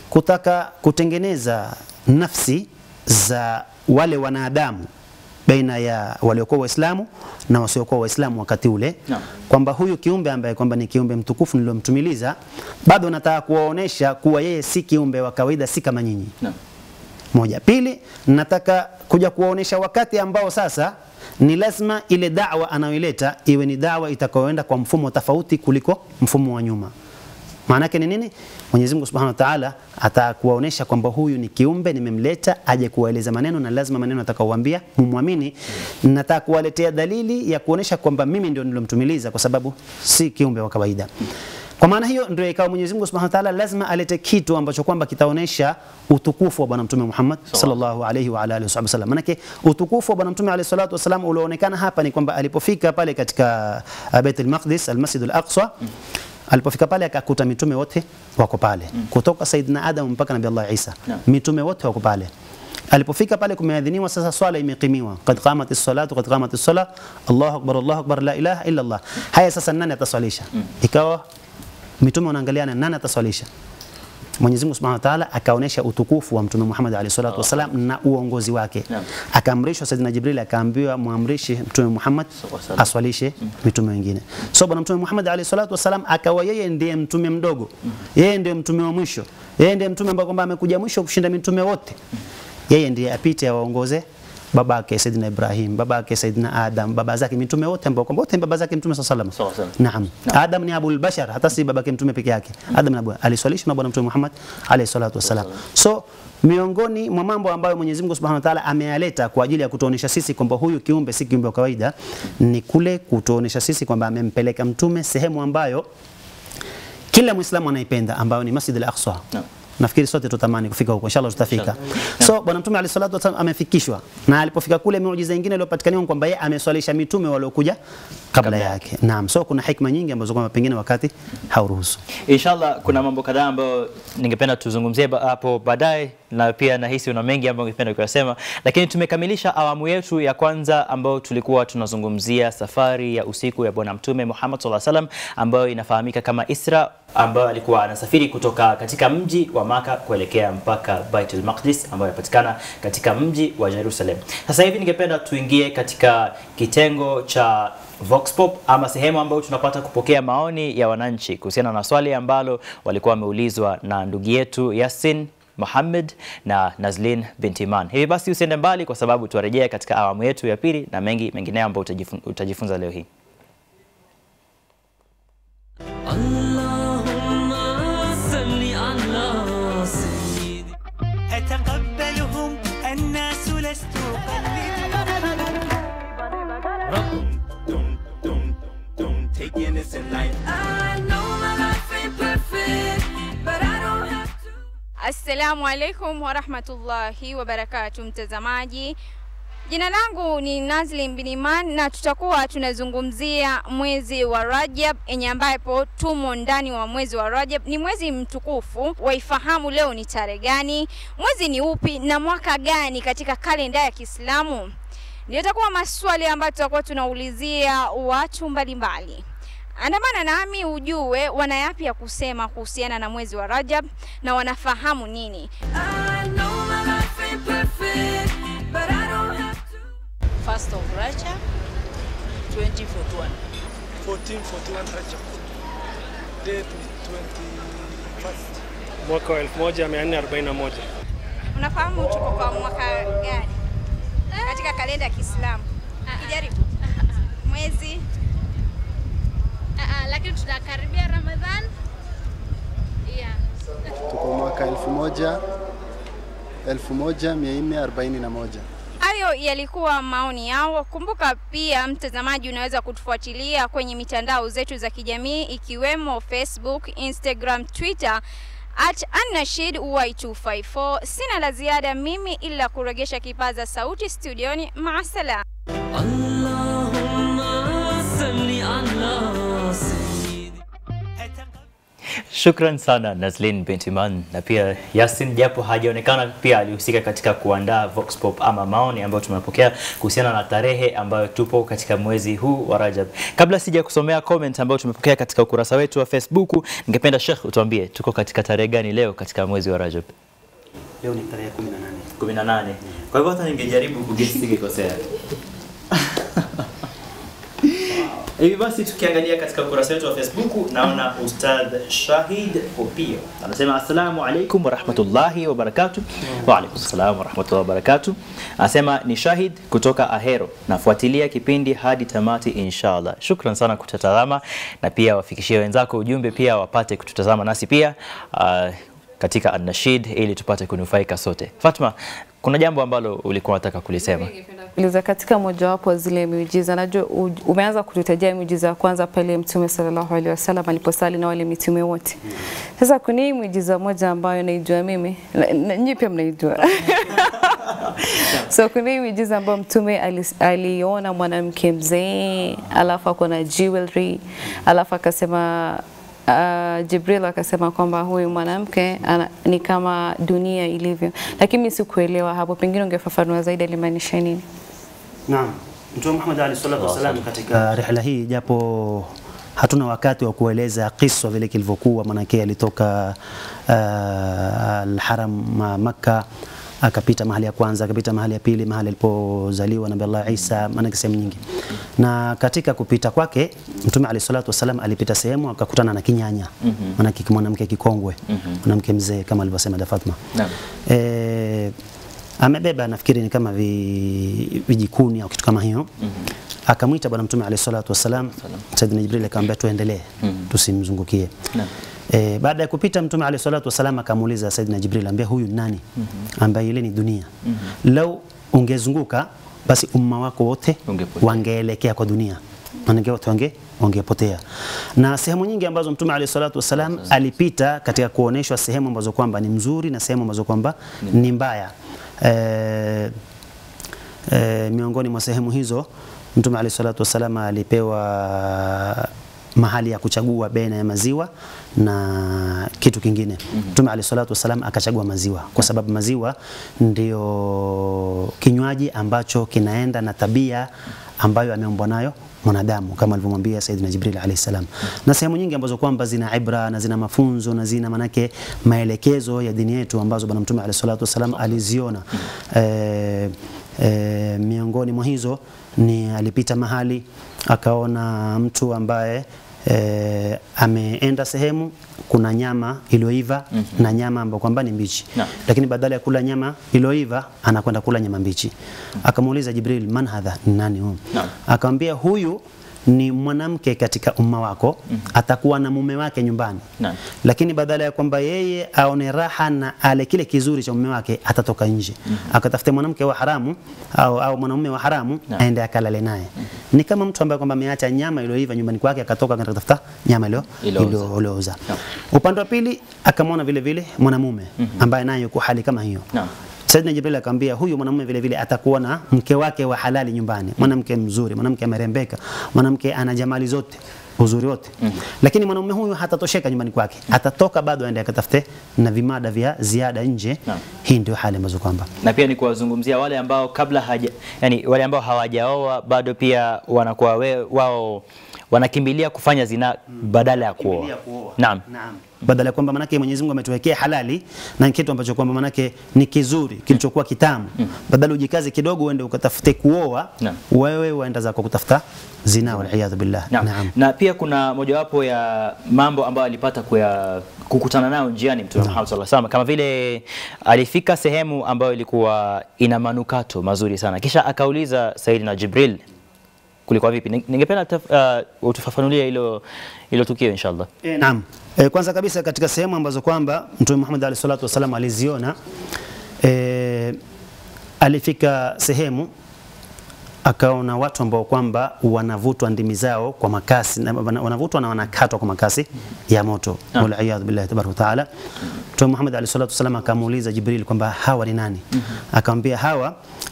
kutaka kutengeneza nafsi za wale wanadamu baina ya waliokuwa Waislamu na wasiokuwa Waislamu wakati ule Naam. kwamba huyu kiumbe ambaye kwamba ni kiumbe mtukufu nilomtumiliza, bado nataka kuwaonesha kuwa yeye si kiumbe wa kawaida, si kama nyinyi Naam. moja. Pili, nataka kuja kuwaonesha wakati ambao sasa ni lazima ile dawa anayoileta iwe ni dawa itakayoenda kwa mfumo tofauti kuliko mfumo wa nyuma. Maana yake ni nini? Mwenyezi Mungu Subhanahu wa Ta'ala atakuwaonesha kwamba huyu ni kiumbe nimemleta aje kuwaeleza maneno na lazima maneno atakaowaambia mumwamini. Nataka kuwaletea dalili ya kuonesha kwamba mimi ndio nilomtumiliza kwa sababu si kiumbe wa kawaida. Kwa maana hiyo ndio ikawa Mwenyezi Mungu Subhanahu wa Ta'ala lazima alete kitu ambacho kwamba kitaonesha utukufu wa Bwana Mtume Muhammad sallallahu alayhi wa ala alihi wasallam. Manake utukufu wa Bwana Mtume alayhi salatu wasallam ulioonekana hapa ni kwamba alipofika pale katika uh, Bait al-Maqdis al-Masjid al-Aqsa alipofika pale akakuta mitume wote wako pale kutoka Saidina Adam mpaka Nabii Allah Isa Naam. mitume wote wako pale alipofika pale kumeadhiniwa sasa swala imekimiwa qad qamat as-salatu qad qamat as-sala Allahu akbar Allahu akbar la ilaha illa Allah haya sasa nani ataswalisha ikawa mitume wanaangaliana nani ataswalisha Mwenyezi Mungu Subhanahu wa Ta'ala akaonesha utukufu wa Mtume Muhammad alayhi salatu wasalam na uongozi wake. Naam. Akaamrishwa Saidina Jibril akaambiwa muamrishe Mtume Muhammad Wasallam. aswalishe mitume wengine. So bwana Mtume Muhammad alayhi salatu wasalam akawa yeye ndiye mtume mdogo. Yeye ndiye mtume wa mwisho. Yeye ndiye mtume ambaye kwamba amekuja mwisho kushinda mitume wote. Yeye ndiye apite awaongoze babake Saidina Ibrahim, babake Saidina Adam, baba zake mitume wote ambao kwamba wote ni baba zake Mtume sallallahu Sawa, alaihi sawa. wasallam. Naam. Adam ni abul bashar, hata si babake mtume peke yake. Adam ni abu aliswalishwa na bwana mtume Muhammad alayhi salatu wasalam. So miongoni mwa mambo ambayo Mwenyezi Mungu Subhanahu wa Ta'ala ameyaleta kwa ajili ya kutuonesha sisi kwamba huyu kiumbe si kiumbe wa kawaida, ni kule kutuonesha sisi kwamba amempeleka mtume sehemu ambayo kila Muislamu anaipenda ambayo ni Masjid al-Aqsa. Naam. Nafikiri sote tutamani kufika huko, inshallah tutafika. So bwana mtume alayhi salatu wasallam amefikishwa, na alipofika kule, miujiza nyingine iliyopatikaniwa ni kwamba yeye ameswalisha mitume waliokuja kabla yake. Naam, so kuna hikma nyingi ambazo kwamba pengine wakati hauruhusu. Inshallah kuna mambo kadhaa ambayo ningependa tuzungumzie ba- hapo baadaye, na pia nahisi una mengi ambayo ningependa kuyasema, lakini tumekamilisha awamu yetu ya kwanza ambayo tulikuwa tunazungumzia safari ya usiku ya Bwana Mtume Muhammad sallallahu alaihi wasallam ambayo inafahamika kama Isra, ambayo alikuwa anasafiri kutoka katika mji wa Maka kuelekea mpaka Baitul Maqdis ambayo inapatikana katika mji wa Jerusalem. Sasa hivi ningependa tuingie katika kitengo cha Vox Pop ama sehemu ambayo tunapata kupokea maoni ya wananchi kuhusiana na swali ambalo walikuwa wameulizwa na ndugu yetu Yasin Mohamed na Nazlin binti Iman. Hivi basi usiende mbali kwa sababu tuarejea katika awamu yetu ya pili na mengi mengineyo ambayo utajifun, utajifunza leo hii. اللهم صل على سيدي أتقبلهم الناس لست I know my life ain't perfect but I don't have to Assalamu alaikum warahmatullahi wabarakatu, mtazamaji. Jina langu ni Nazlin bin Iman na tutakuwa tunazungumzia mwezi wa Rajab yenye ambapo tumo ndani wa mwezi wa Rajab. Ni mwezi mtukufu, waifahamu leo ni tarehe gani, mwezi ni upi na mwaka gani katika kalenda ya Kiislamu? Ndio itakuwa maswali ambayo tutakuwa tunaulizia watu mbalimbali. Andamana nami ujue wana yapi ya kusema kuhusiana na mwezi wa Rajab na wanafahamu nini. I know my life ain't perfect but I don't have to First of Rajab 2041. 1441 Rajab. Date ni 21st. Mwaka wa 1441. Unafahamu tuko kwa mwaka gani katika kalenda ya Kiislamu? Kijaribu mwezi lakini tunakaribia Ramadhan. Yeah. tuko mwaka elfu moja elfu moja mia nne arobaini na moja. Hayo yalikuwa maoni yao. Kumbuka pia, mtazamaji, unaweza kutufuatilia kwenye mitandao zetu za kijamii ikiwemo Facebook, Instagram, Twitter at Annashid Y254. Sina la ziada mimi ila kuregesha kipaza sauti studioni. Maasalam. اللهم صل على سيدي Shukran sana Nazlin Bentiman na pia Yasin, japo hajaonekana, pia alihusika katika kuandaa Vox Pop ama maoni ambayo tumepokea kuhusiana na tarehe ambayo tupo katika mwezi huu wa Rajab. Kabla sija kusomea comment ambayo tumepokea katika ukurasa wetu wa Facebook, ningependa Sheikh utuambie tuko katika tarehe gani leo katika mwezi wa Rajab? Leo ni tarehe 18. 18. Kwa hivyo hata ningejaribu kugesi singekosea. Hivi basi tukiangalia katika ukurasa wetu wa Facebook naona Ustadh Shahid Opio anasema assalamu alaikum warahmatullahi wabarakatuh. Wa alaikum salam warahmatullahi wabarakatuh. Anasema ni Shahid kutoka Ahero, nafuatilia kipindi hadi tamati inshallah. Shukran sana kututazama na pia wafikishie wenzako ujumbe pia wapate kututazama nasi pia uh, katika An-Nashid ili tupate kunufaika sote. Fatma, kuna jambo ambalo ulikuwa unataka kulisema. kuuliza katika mojawapo wa zile miujiza, najua u- umeanza kututajia miujiza ya kwanza pale Mtume sallallahu alaihi wasallam aliposali na wale mitume wote. Sasa kuna hii miujiza moja ambayo naijua mimi, na- na nyinyi pia mnaijua so kuna hii miujiza ambayo Mtume ali- aliona mwanamke mzee alafu ako na jewelry alafu akasema Uh, Jibril akasema kwamba huyu mwanamke ana, ni kama dunia ilivyo, lakini mimi sikuelewa hapo, pengine ungefafanua zaidi alimaanisha nini? Naam. Mtume Muhammad alayhi salatu wasalam katika rihla hii japo hatuna wakati wa kueleza kiswa vile kilivyokuwa, manake alitoka uh, al-Haram ma Makka akapita mahali ya kwanza, akapita mahali ya pili, mahali alipozaliwa Nabii Allah Isa, maanake sehemu nyingi. Na katika kupita kwake Mtume alayhi salatu wasalam alipita sehemu akakutana na kinyanya, Mhm. maanake mwanamke kikongwe, Mhm. mwanamke mzee kama alivyosema da Fatma. Naam. Eh, amebeba nafikiri ni kama vi, vijikuni au kitu kama hiyo akamwita bwana mtume alayhi salatu wasalam Saidina Jibril akamwambia tuendelee Mhm. tusimzungukie Naam. E, baada ya kupita mtume alayhi salatu wasalam akamuuliza Saidina Jibril ambia huyu nani ambaye ile ni dunia lau ungezunguka basi umma wako wote wangeelekea kwa dunia manake wote wange wangepotea na sehemu nyingi ambazo mtume alayhi salatu wasalam alipita katika kuoneshwa sehemu ambazo kwamba ni mzuri na sehemu ambazo kwamba ni mbaya e, e, miongoni mwa sehemu hizo mtume alayhi salatu wasalam alipewa mahali ya kuchagua baina ya maziwa na kitu kingine. Mtume alayhi salatu wasalam akachagua maziwa kwa sababu maziwa ndio kinywaji ambacho kinaenda na tabia ambayo ameumbwa nayo mwanadamu kama alivyomwambia Saidina Jibril alayhi salam, na sehemu nyingi ambazo kwamba zina ibra na zina mafunzo na zina manake maelekezo ya dini yetu ambazo bwana mtume alayhi salatu wasalam aliziona. Eh, eh, miongoni mwa hizo ni alipita mahali akaona mtu ambaye eh, ameenda sehemu kuna nyama iliyoiva Mhm. na nyama ambayo kwamba ni mbichi Naam. lakini badala ya kula nyama iliyoiva anakwenda kula nyama mbichi akamuuliza Jibril man hadha ni nani huyu Naam. akamwambia huyu ni mwanamke katika umma wako atakuwa na mume wake nyumbani Naam. lakini badala ya kwamba yeye aone raha na ale kile kizuri cha mume wake atatoka nje akatafuta mwanamke wa haramu au, au mwanamume wa haramu Naam. aende akalale naye ni kama mtu ambaye kwamba ameacha nyama iliyoiva nyumbani kwake akatoka akaenda kutafuta nyama iliyo Iliyooza. iliyooza upande wa pili akamwona vile vile mwanamume ambaye naye yuko hali kama hiyo Naam. Saidina Jibril akamwambia huyu mwanamume vile vile atakuwa na mke wake wa halali nyumbani, mwanamke mzuri, mwanamke amerembeka, mwanamke ana jamali zote uzuri wote lakini mwanamume huyu hatatosheka nyumbani kwake, atatoka bado aende akatafute na vimada vya ziada nje. Naam. Hii ndio hali ambazo kwamba na pia ni kuwazungumzia wale ambao kabla haja, yani wale ambao hawajaoa bado pia wanakuwa we, wao wanakimbilia kufanya zina badala ya kuoa. Naam. badala ya kwamba manake Mwenyezi Mungu ametuwekea halali na kitu ambacho kwamba manake ni kizuri kilichokuwa kitamu, badala ujikaze kidogo uende ukatafute kuoa, Naam. wewe waenda zako kutafuta zina, waliyadhu billah. Naam. Na pia kuna mojawapo ya mambo ambayo alipata kuya, kukutana nayo njiani Mtume Muhammad sallallahu alaihi wasallam, kama vile alifika sehemu ambayo ilikuwa ina manukato mazuri sana, kisha akauliza Saidina Jibril, kulikuwa vipi? Ning- Ningependa taf- uh, utufafanulie hilo hilo tukio inshallah. E, naam. E, kwanza kabisa katika sehemu ambazo kwamba Mtume Muhammad alayhi salatu wasallam aliziona e, alifika sehemu akaona watu ambao kwamba wanavutwa ndimi zao kwa makasi na- wana- wanavutwa na wanakatwa kwa makasi ya moto waliyadhu billahi tabaraka wa taala Mtume Muhammad alayhi salatu wasallam akamuuliza Jibril kwamba hawa ni nani akamwambia hawa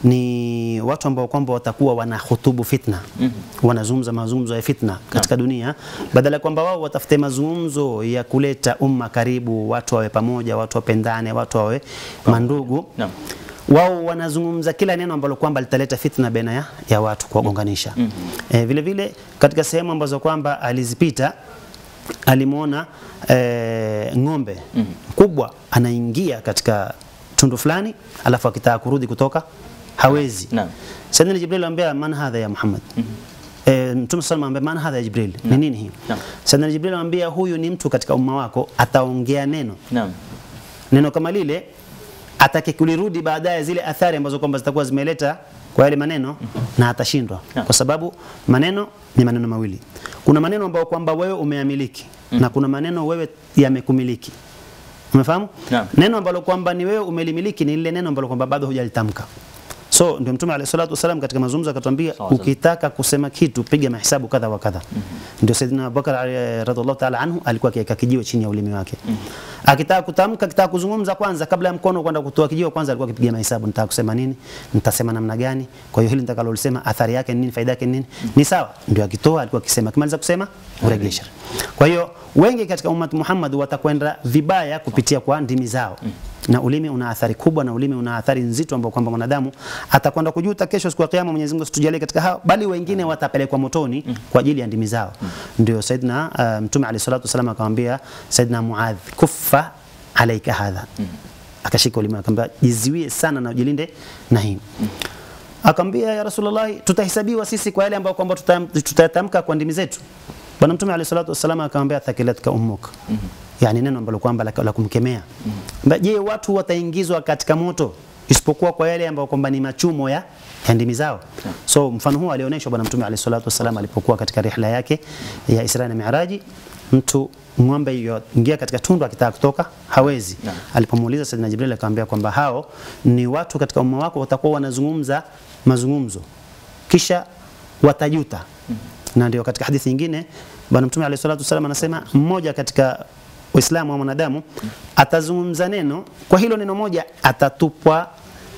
ni watu ambao kwamba watakuwa wanahutubu fitna wanazungumza mazungumzo ya fitna katika dunia badala ya kwamba wao watafute mazungumzo ya kuleta umma karibu watu wawe pamoja watu wapendane watu wawe mandugu Naam. wao wanazungumza kila neno ambalo kwamba litaleta fitna baina ya, ya watu kuwagonganisha. mm -hmm. E, vile vile katika sehemu ambazo kwamba alizipita alimwona e, ng'ombe mkubwa anaingia katika tundu fulani, alafu akitaka kurudi kutoka hawezi. Naam. Sayyidina Jibril anambia man hadha ya Muhammad E, Mtume sallallahu alayhi man hadha ya Jibril, ni nini hii? Naam. Sayyidina Jibril anambia huyu ni mtu katika umma wako ataongea neno Naam. neno kama lile atake kulirudi baadaye zile athari ambazo kwamba zitakuwa zimeleta kwa yale maneno na atashindwa kwa sababu maneno ni maneno mawili kuna maneno ambayo kwamba wewe umeamiliki na kuna maneno wewe yamekumiliki umefahamu Naam. neno ambalo kwamba ni wewe umelimiliki ni lile neno ambalo kwamba bado hujalitamka so ndio mtume alayhi salatu wasalam katika mazungumzo akatwambia Sawa, sawa. ukitaka kusema kitu piga mahesabu kadha wa kadha ndio saidina abubakar eh, radhiallahu taala anhu alikuwa akiweka kijiwe chini ya ulimi wake akitaka kutamka akitaka kuzungumza kwanza kabla ya mkono kwenda kutoa kijiwe kwanza alikuwa akipiga mahesabu nitaka kusema nini nitasema namna gani kwa hiyo hili nitakalolisema athari yake ni nini faida yake ni nini ni sawa ndio akitoa alikuwa akisema akimaliza kusema uregesha kwa hiyo wengi katika ummati Muhammad watakwenda vibaya kupitia kwa ndimi zao na ulimi una athari kubwa na ulimi una athari nzito ambayo kwamba mwanadamu atakwenda kujuta kesho siku ya kiyama Mwenyezi Mungu asitujalie katika hao bali wengine watapelekwa motoni kwa ajili ya ndimi zao ndio Saidina uh, Mtume alayhi salatu wasallam akamwambia Saidina Muadh kuffa alaika hadha akashika ulimi akamwambia jiziwie sana na ujilinde na hii akamwambia ya Rasulullah tutahesabiwa sisi kwa yale ambayo kwamba tutam- tutayatamka kwa ndimi zetu Bwana Mtume alayhi salatu wasallam akamwambia thakilatka ummuk yani neno ambalo kwamba la, la kumkemea Mba, je watu wataingizwa katika moto isipokuwa kwa yale ambayo kwamba ni machumo ya, ya ndimi zao so mfano huu alionyeshwa bwana mtume alayhi salatu wasallam alipokuwa katika rihla yake ya Isra na Mi'raji mtu ng'ombe yoingia katika tundu akitaka kutoka hawezi alipomuuliza Saidina Jibril akamwambia kwamba hao ni watu katika umma wako watakuwa wanazungumza mazungumzo kisha watajuta na ndio katika hadithi nyingine bwana mtume alayhi salatu wasallam anasema mmoja katika Waislamu wa mwanadamu atazungumza neno kwa hilo neno moja atatupwa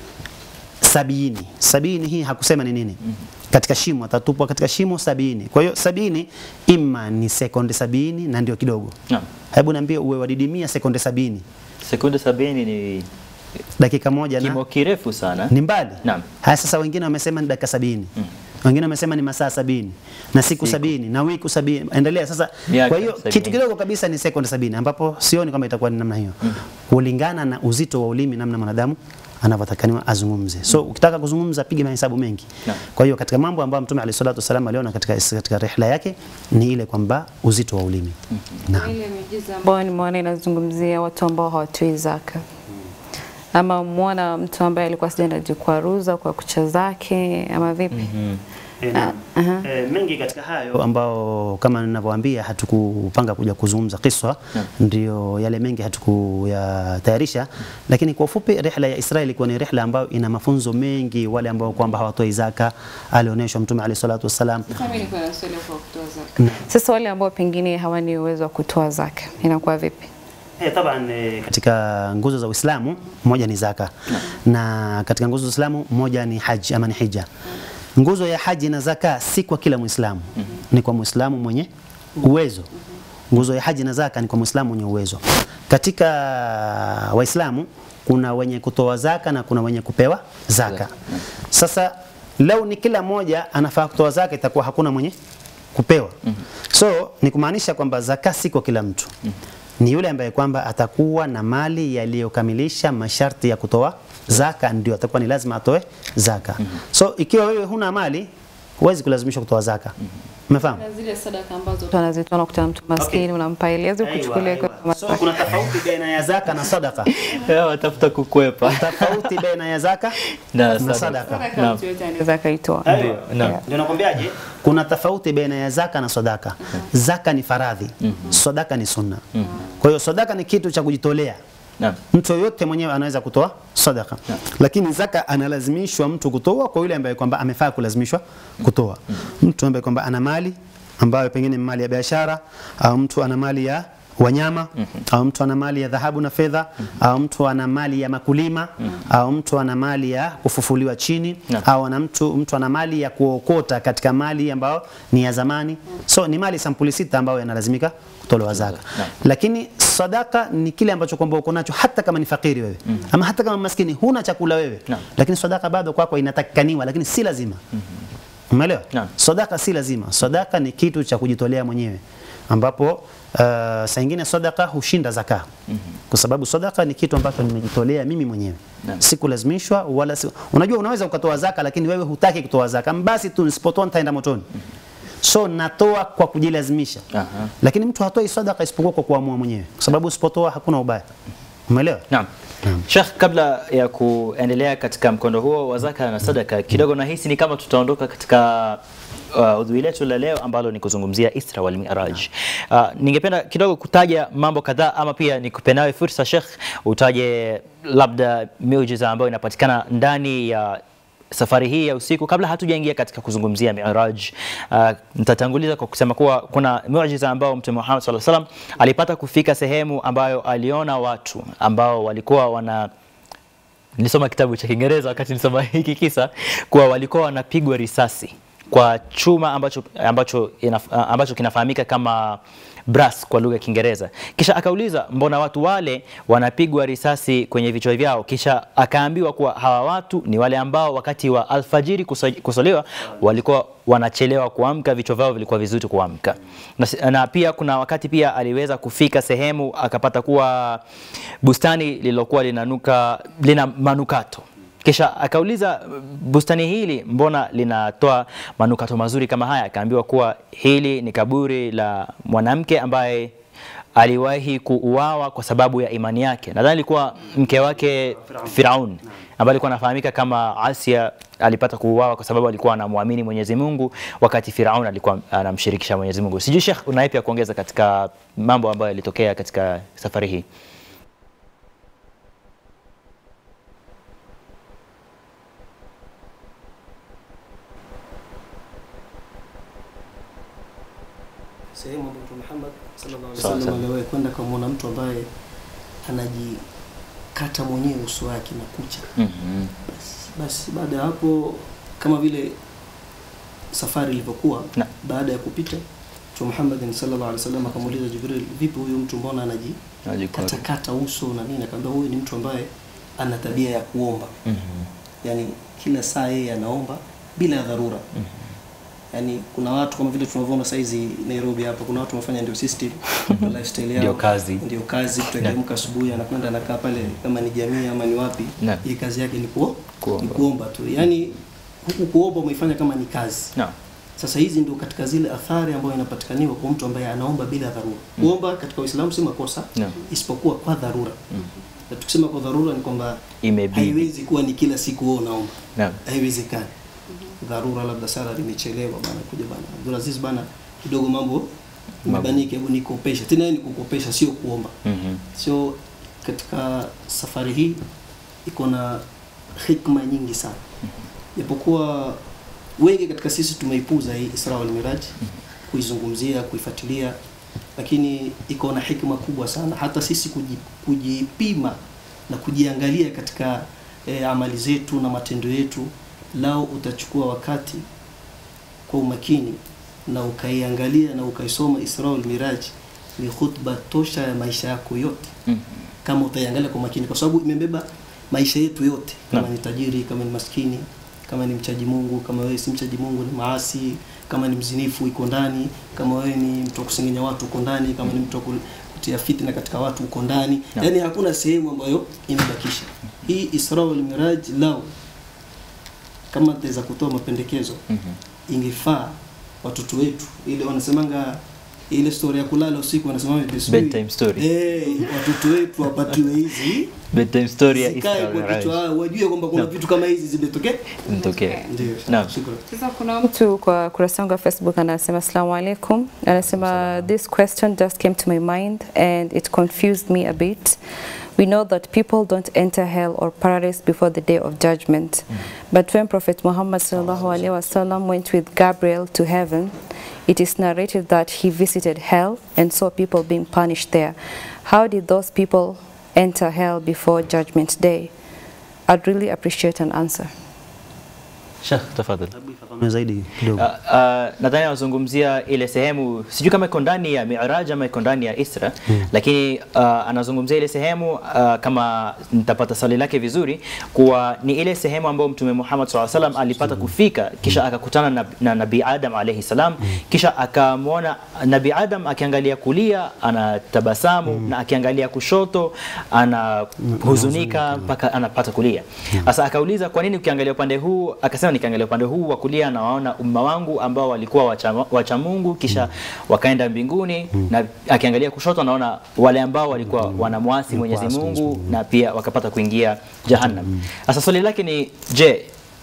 sabini. Sabini hii hakusema ni nini? Katika shimo atatupwa katika shimo sabini. Kwa hiyo sabini ima ni sekunde sabini na ndio kidogo. Naam. Hebu niambie uwe wadidimia sekunde sabini Sekunde sabini ni dakika moja na kimo kirefu sana. ni mbali. Naam. Haya sasa wengine wamesema ni dakika sabini. Wengine wamesema ni masaa sabini na siku, Siku. sabini na wiki sabini. Endelea sasa. Miaka Kwa hiyo sabini. kitu kidogo kabisa ni sekunde sabini ambapo sioni kama itakuwa ni namna hiyo kulingana na uzito wa ulimi namna mwanadamu anavyotakaniwa azungumze. So ukitaka kuzungumza piga mahesabu mengi. Naam. Kwa hiyo katika mambo ambayo Mtume alayhi salatu wasallam aliona katika katika rihla yake ni ile kwamba uzito wa ulimi. Naam. Ile miujiza ambayo nimeona inazungumzia watu ambao hawatoi zaka ama muona mtu ambaye alikuwa sijaenda jikwaruza kwa kucha zake ama vipi? E, na, e, mengi katika hayo ambao kama ninavyowaambia hatukupanga kuja kuzungumza kiswa ndio yale mengi hatukuyatayarisha lakini kwa ufupi rihla ya Israeli ilikuwa ni rihla ambayo ina mafunzo mengi wale ambao kwamba hawatoi zaka alionyeshwa mtume alayhi salatu wasalam Sasa wale ambao pengine hawana uwezo wa kutoa zaka inakuwa vipi? Eh, taban eh, katika nguzo za Uislamu moja ni zaka na katika nguzo za Uislamu moja ni haji ama ni hija. Nguzo ya haji na zaka si kwa kila Muislamu, ni kwa Muislamu mwenye uwezo. Nguzo ya haji na zaka ni kwa Muislamu mwenye uwezo. Katika Waislamu kuna wenye kutoa zaka na kuna wenye kupewa zaka. Sasa lau ni kila mmoja anafaa kutoa zaka, itakuwa hakuna mwenye kupewa. So ni kumaanisha kwamba zaka si kwa kila mtu ni yule ambaye kwamba atakuwa na mali yaliyokamilisha masharti ya kutoa zaka, ndio atakuwa ni lazima atoe zaka. So ikiwa wewe huna mali, huwezi kulazimishwa kutoa zaka. Umefahamu? Na zile sadaka ambazo mtu anazitoa unakuta mtu maskini unampa ile hizo kuchukulia Aiwa, aiwa. So kuna tofauti baina ya zaka na sadaka. Watafuta kukwepa. Tofauti baina ya zaka Na na sadaka. sadaka. Naam. anaweza akaitoa. Aiwa. Naam. Ndio nakwambiaje? Kuna tofauti baina ya zaka na sadaka. Zaka ni faradhi, sadaka ni sunna. Kwa hiyo sadaka ni kitu cha kujitolea Naam. Mtu yoyote mwenyewe anaweza kutoa sadaka, lakini zaka analazimishwa mtu kutoa kwa yule ambaye kwamba amefaa kulazimishwa kutoa. Mtu ambaye kwamba ana mali ambayo pengine ni mali ya biashara au mtu ana mali ya wanyama au mtu ana mali ya dhahabu na fedha au mtu ana mali ya makulima au mtu ana mali ya kufufuliwa chini au ana mtu, mtu ana mali ya kuokota katika mali ambayo ni ya zamani. So ni mali sampuli sita ambayo yanalazimika kutolewa zaka. Lakini sadaka ni kile ambacho kwamba uko nacho hata kama ni fakiri wewe ama hata kama maskini huna chakula wewe, lakini sadaka bado kwako inatakikaniwa, lakini si lazima. Umeelewa? Sadaka si lazima. Sadaka ni kitu cha kujitolea mwenyewe ambapo uh, saa ingine sadaka hushinda zaka kwa sababu sadaka ni kitu ambacho nimejitolea mimi mwenyewe sikulazimishwa wala si... unajua unaweza ukatoa zaka lakini wewe hutaki kutoa zaka basi tu nisipotoa nitaenda motoni so natoa kwa kujilazimisha lakini mtu hatoi sadaka isipokuwa kwa kuamua mwenyewe kwa sababu usipotoa hakuna ubaya umeelewa Naam. Sheikh, kabla ya kuendelea katika mkondo huo wa zaka na sadaka, kidogo nahisi ni kama tutaondoka katika uh, udhui letu la leo ambalo ni kuzungumzia Isra wal Miraj. Uh, ningependa kidogo kutaja mambo kadhaa ama pia nikupe nawe fursa Sheikh, utaje labda miujiza ambayo inapatikana ndani ya safari hii ya usiku kabla hatujaingia katika kuzungumzia Miraj. Uh, nitatanguliza kwa kusema kuwa kuna miujiza ambao Mtume Muhammad sallallahu alaihi wasallam alipata kufika sehemu ambayo aliona watu ambao walikuwa wana nilisoma kitabu cha Kiingereza wakati nilisoma hiki kisa kuwa walikuwa wanapigwa risasi kwa chuma ambacho, ambacho, inaf, ambacho kinafahamika kama brass kwa lugha ya Kiingereza. Kisha akauliza mbona watu wale wanapigwa risasi kwenye vichwa vyao? Kisha akaambiwa kuwa hawa watu ni wale ambao wakati wa alfajiri kuso- kusolewa walikuwa wanachelewa kuamka, vichwa vyao vilikuwa vizuri kuamka. Na, na pia kuna wakati pia aliweza kufika sehemu akapata kuwa bustani lililokuwa linanuka lina manukato kisha akauliza bustani hili mbona linatoa manukato mazuri kama haya? Akaambiwa kuwa hili ni kaburi la mwanamke ambaye aliwahi kuuawa kwa sababu ya imani yake. Nadhani ilikuwa mke wake Firaun ambaye alikuwa anafahamika kama Asia, alipata kuuawa kwa sababu alikuwa anamwamini Mwenyezi Mungu wakati Firaun alikuwa anamshirikisha Mwenyezi Mungu. Sijui Sheikh, unaye pia kuongeza katika mambo ambayo yalitokea katika safari hii? sehemu ambayo Mtume Muhammad sallallahu alaihi Sawa, wasallam sawa. aliwahi kwenda kumwona mtu ambaye anajikata mwenyewe uso wake na kucha. Mhm. Basi baada ya hapo, kama vile safari ilivyokuwa, baada ya kupita Mtume Muhammad sallallahu alaihi wasallam akamuuliza Jibril, vipi huyu mtu mbona anajikatakata uso na nini? Akamwambia huyu ni mtu ambaye ana tabia ya kuomba, yani kila saa yeye anaomba bila ya dharura yani kuna watu kama vile tunavyoona saizi Nairobi hapa, kuna watu wanafanya ndio system ndio lifestyle yao Ndio kazi. ndio kazi. Mtu akiamka asubuhi anakwenda anakaa pale, kama ni jamii ama ni wapi, Naam. hii kazi yake ni kuo, Kuomba. ni kuomba tu, yani huku kuomba umeifanya kama ni kazi. Naam. Sasa hizi ndio katika zile athari ambayo inapatikaniwa kwa mtu ambaye anaomba bila dharura. Kuomba katika Uislamu si makosa, Naam. isipokuwa kwa dharura. Na tukisema kwa dharura ni kwamba Imebidi. haiwezi kuwa ni kila siku wewe unaomba Naam. haiwezekani. Dharura, labda sala limechelewa bana, kuja bana Abdulaziz bana, kidogo mambo mabanike, hebu nikopesha. Tena yeye ni kukopesha, sio kuomba. Mhm. Sio katika safari hii iko na hikma nyingi sana, japokuwa wengi katika sisi tumeipuza hii Isra wal Miraj, kuizungumzia, kuifuatilia, lakini iko na hikma kubwa sana, hata sisi kuji- kujipima na kujiangalia katika e, amali zetu na matendo yetu. Lao utachukua wakati kwa umakini na ukaiangalia na ukaisoma Isra wal Miraj, ni khutba tosha ya maisha yako yote Mhm. kama utaiangalia kwa makini, kwa sababu imebeba maisha yetu yote, kama Naam. ni tajiri, kama ni maskini, kama ni mchaji Mungu, kama wewe si mchaji Mungu ni maasi, kama ni mzinifu iko ndani, kama wewe ni mtu wa kusengenya watu uko ndani, kama ni mtu wa ku- kutia fitna katika watu uko ndani. Naam. Yani hakuna sehemu ambayo imebakisha. Hii Isra wal Miraj lao kama taweza kutoa mapendekezo ingefaa watoto wetu, ile wanasemanga ile story ya kulala usiku wanasema Bedtime story. Eh, watoto wetu wapatiwe hizi Bedtime story ya zikae Isra kwa Miraj. kichwa yao, wajue kwamba kuna Naam. vitu kama hizi zimetokea. Mtokea. Ndio. Naam. Shukrani. Sasa kuna mtu kwa kurasa yangu ya Facebook anasema assalamu alaikum, anasema this question just came to my mind and it confused me a bit. We know that people don't enter hell or paradise before the day of judgment. But when Prophet Muhammad sallallahu alaihi wasallam went with Gabriel to heaven, it is narrated that he visited hell and saw people being punished there. How did those people enter hell before judgment day? I'd really appreciate an answer. Sheikh, tafadhali. Fafanue zaidi kidogo. Uh, uh, nadhani anazungumzia ile sehemu sijui kama iko ndani ya Mi'raj ama iko ndani ya Isra Mm. lakini uh, anazungumzia ile sehemu uh, kama nitapata swali lake vizuri kuwa ni ile sehemu ambayo Mtume Muhammad SAW salam alipata kufika kisha akakutana na, na Nabii Adam alayhi salam kisha akamwona Nabii Adam akiangalia kulia anatabasamu na akiangalia kushoto anahuzunika mpaka anapata kulia. Sasa akauliza kwa nini ukiangalia upande huu? Akasema nikiangalia upande huu wa kulia nawaona umma wangu ambao walikuwa wacha, wacha Mungu kisha wakaenda mbinguni na akiangalia kushoto anaona wale ambao walikuwa wanamwasi Mwenyezi Mungu na pia wakapata kuingia Jahannam. Sasa swali lake ni je,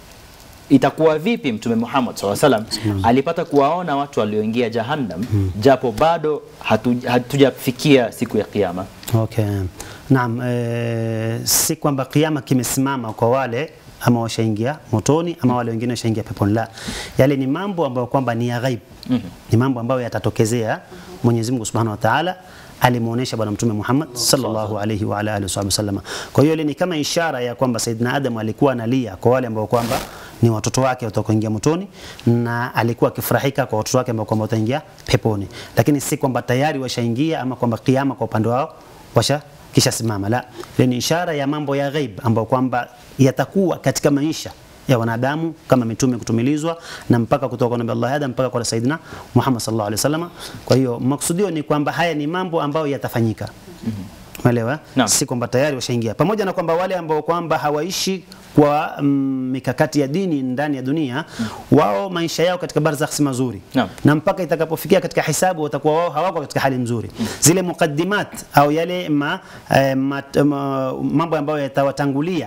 itakuwa vipi Mtume Muhammad SAW salam alipata kuwaona watu walioingia Jahannam japo bado hatu, hatujafikia siku ya Kiyama? Okay. Naam, e, si kwamba kiama kimesimama kwa wale ama washaingia motoni ama wale wengine washaingia peponi. La, yale ni mambo ambayo kwamba ni ya ghaib, ni mambo ambayo yatatokezea. Mwenyezi Mungu Subhanahu wa Ta'ala alimuonesha Bwana Mtume Muhammad sallallahu alayhi wa ala alihi wasallam. Kwa hiyo ile ni kama ishara ya kwamba Saidina Adam alikuwa analia kwa wale ambao kwamba ni watoto wake watakaoingia motoni na alikuwa akifurahika kwa watoto wake ambao kwamba wataingia peponi, lakini si kwamba tayari washaingia ama kwamba kiama kwa upande wao washa kisha simama. La, ile ni ishara ya mambo ya ghaib ambayo kwamba yatakuwa katika maisha ya wanadamu kama mitume kutumilizwa na mpaka kutoka kwa Nabii Allah Adam mpaka kwa Saidina Muhammad sallallahu alaihi wasallam. Kwa hiyo maksudio ni kwamba haya ni mambo ambayo yatafanyika. Umeelewa? Si kwamba tayari washaingia. Pamoja na kwamba wale ambao kwamba hawaishi kwa mm, mikakati ya dini ndani ya dunia wao maisha yao katika barzakh si mazuri Naam. na mpaka itakapofikia katika hisabu watakuwa wao hawako katika hali nzuri. Zile mukaddimat au yale ma, eh, mat, ma, mambo ambayo yatawatangulia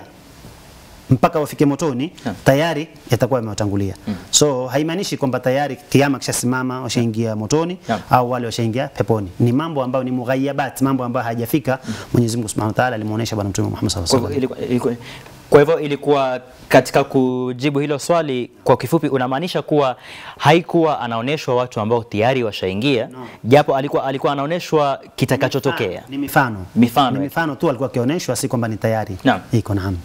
mpaka wafike motoni tayari yatakuwa yamewatangulia. So haimaanishi kwamba tayari kiama kishasimama washaingia motoni au wale washaingia peponi. Ni mambo ambayo ni mughayabat, mambo ambayo hajafika. Mwenyezi Mungu Subhanahu wa Ta'ala alimuonesha Bwana Mtume Muhammad Kwa sallallahu hivyo alaihi wasallam. ilikuwa, ilikuwa, kwa hivyo ilikuwa katika kujibu hilo swali kwa kifupi, unamaanisha kuwa haikuwa anaonyeshwa watu ambao tayari washaingia japo alikuwa, alikuwa anaonyeshwa kitakachotokea. Ni mifano. Mifano. Ni mifano tu alikuwa akionyeshwa, si kwamba ni tayari. Naam. Iko naam.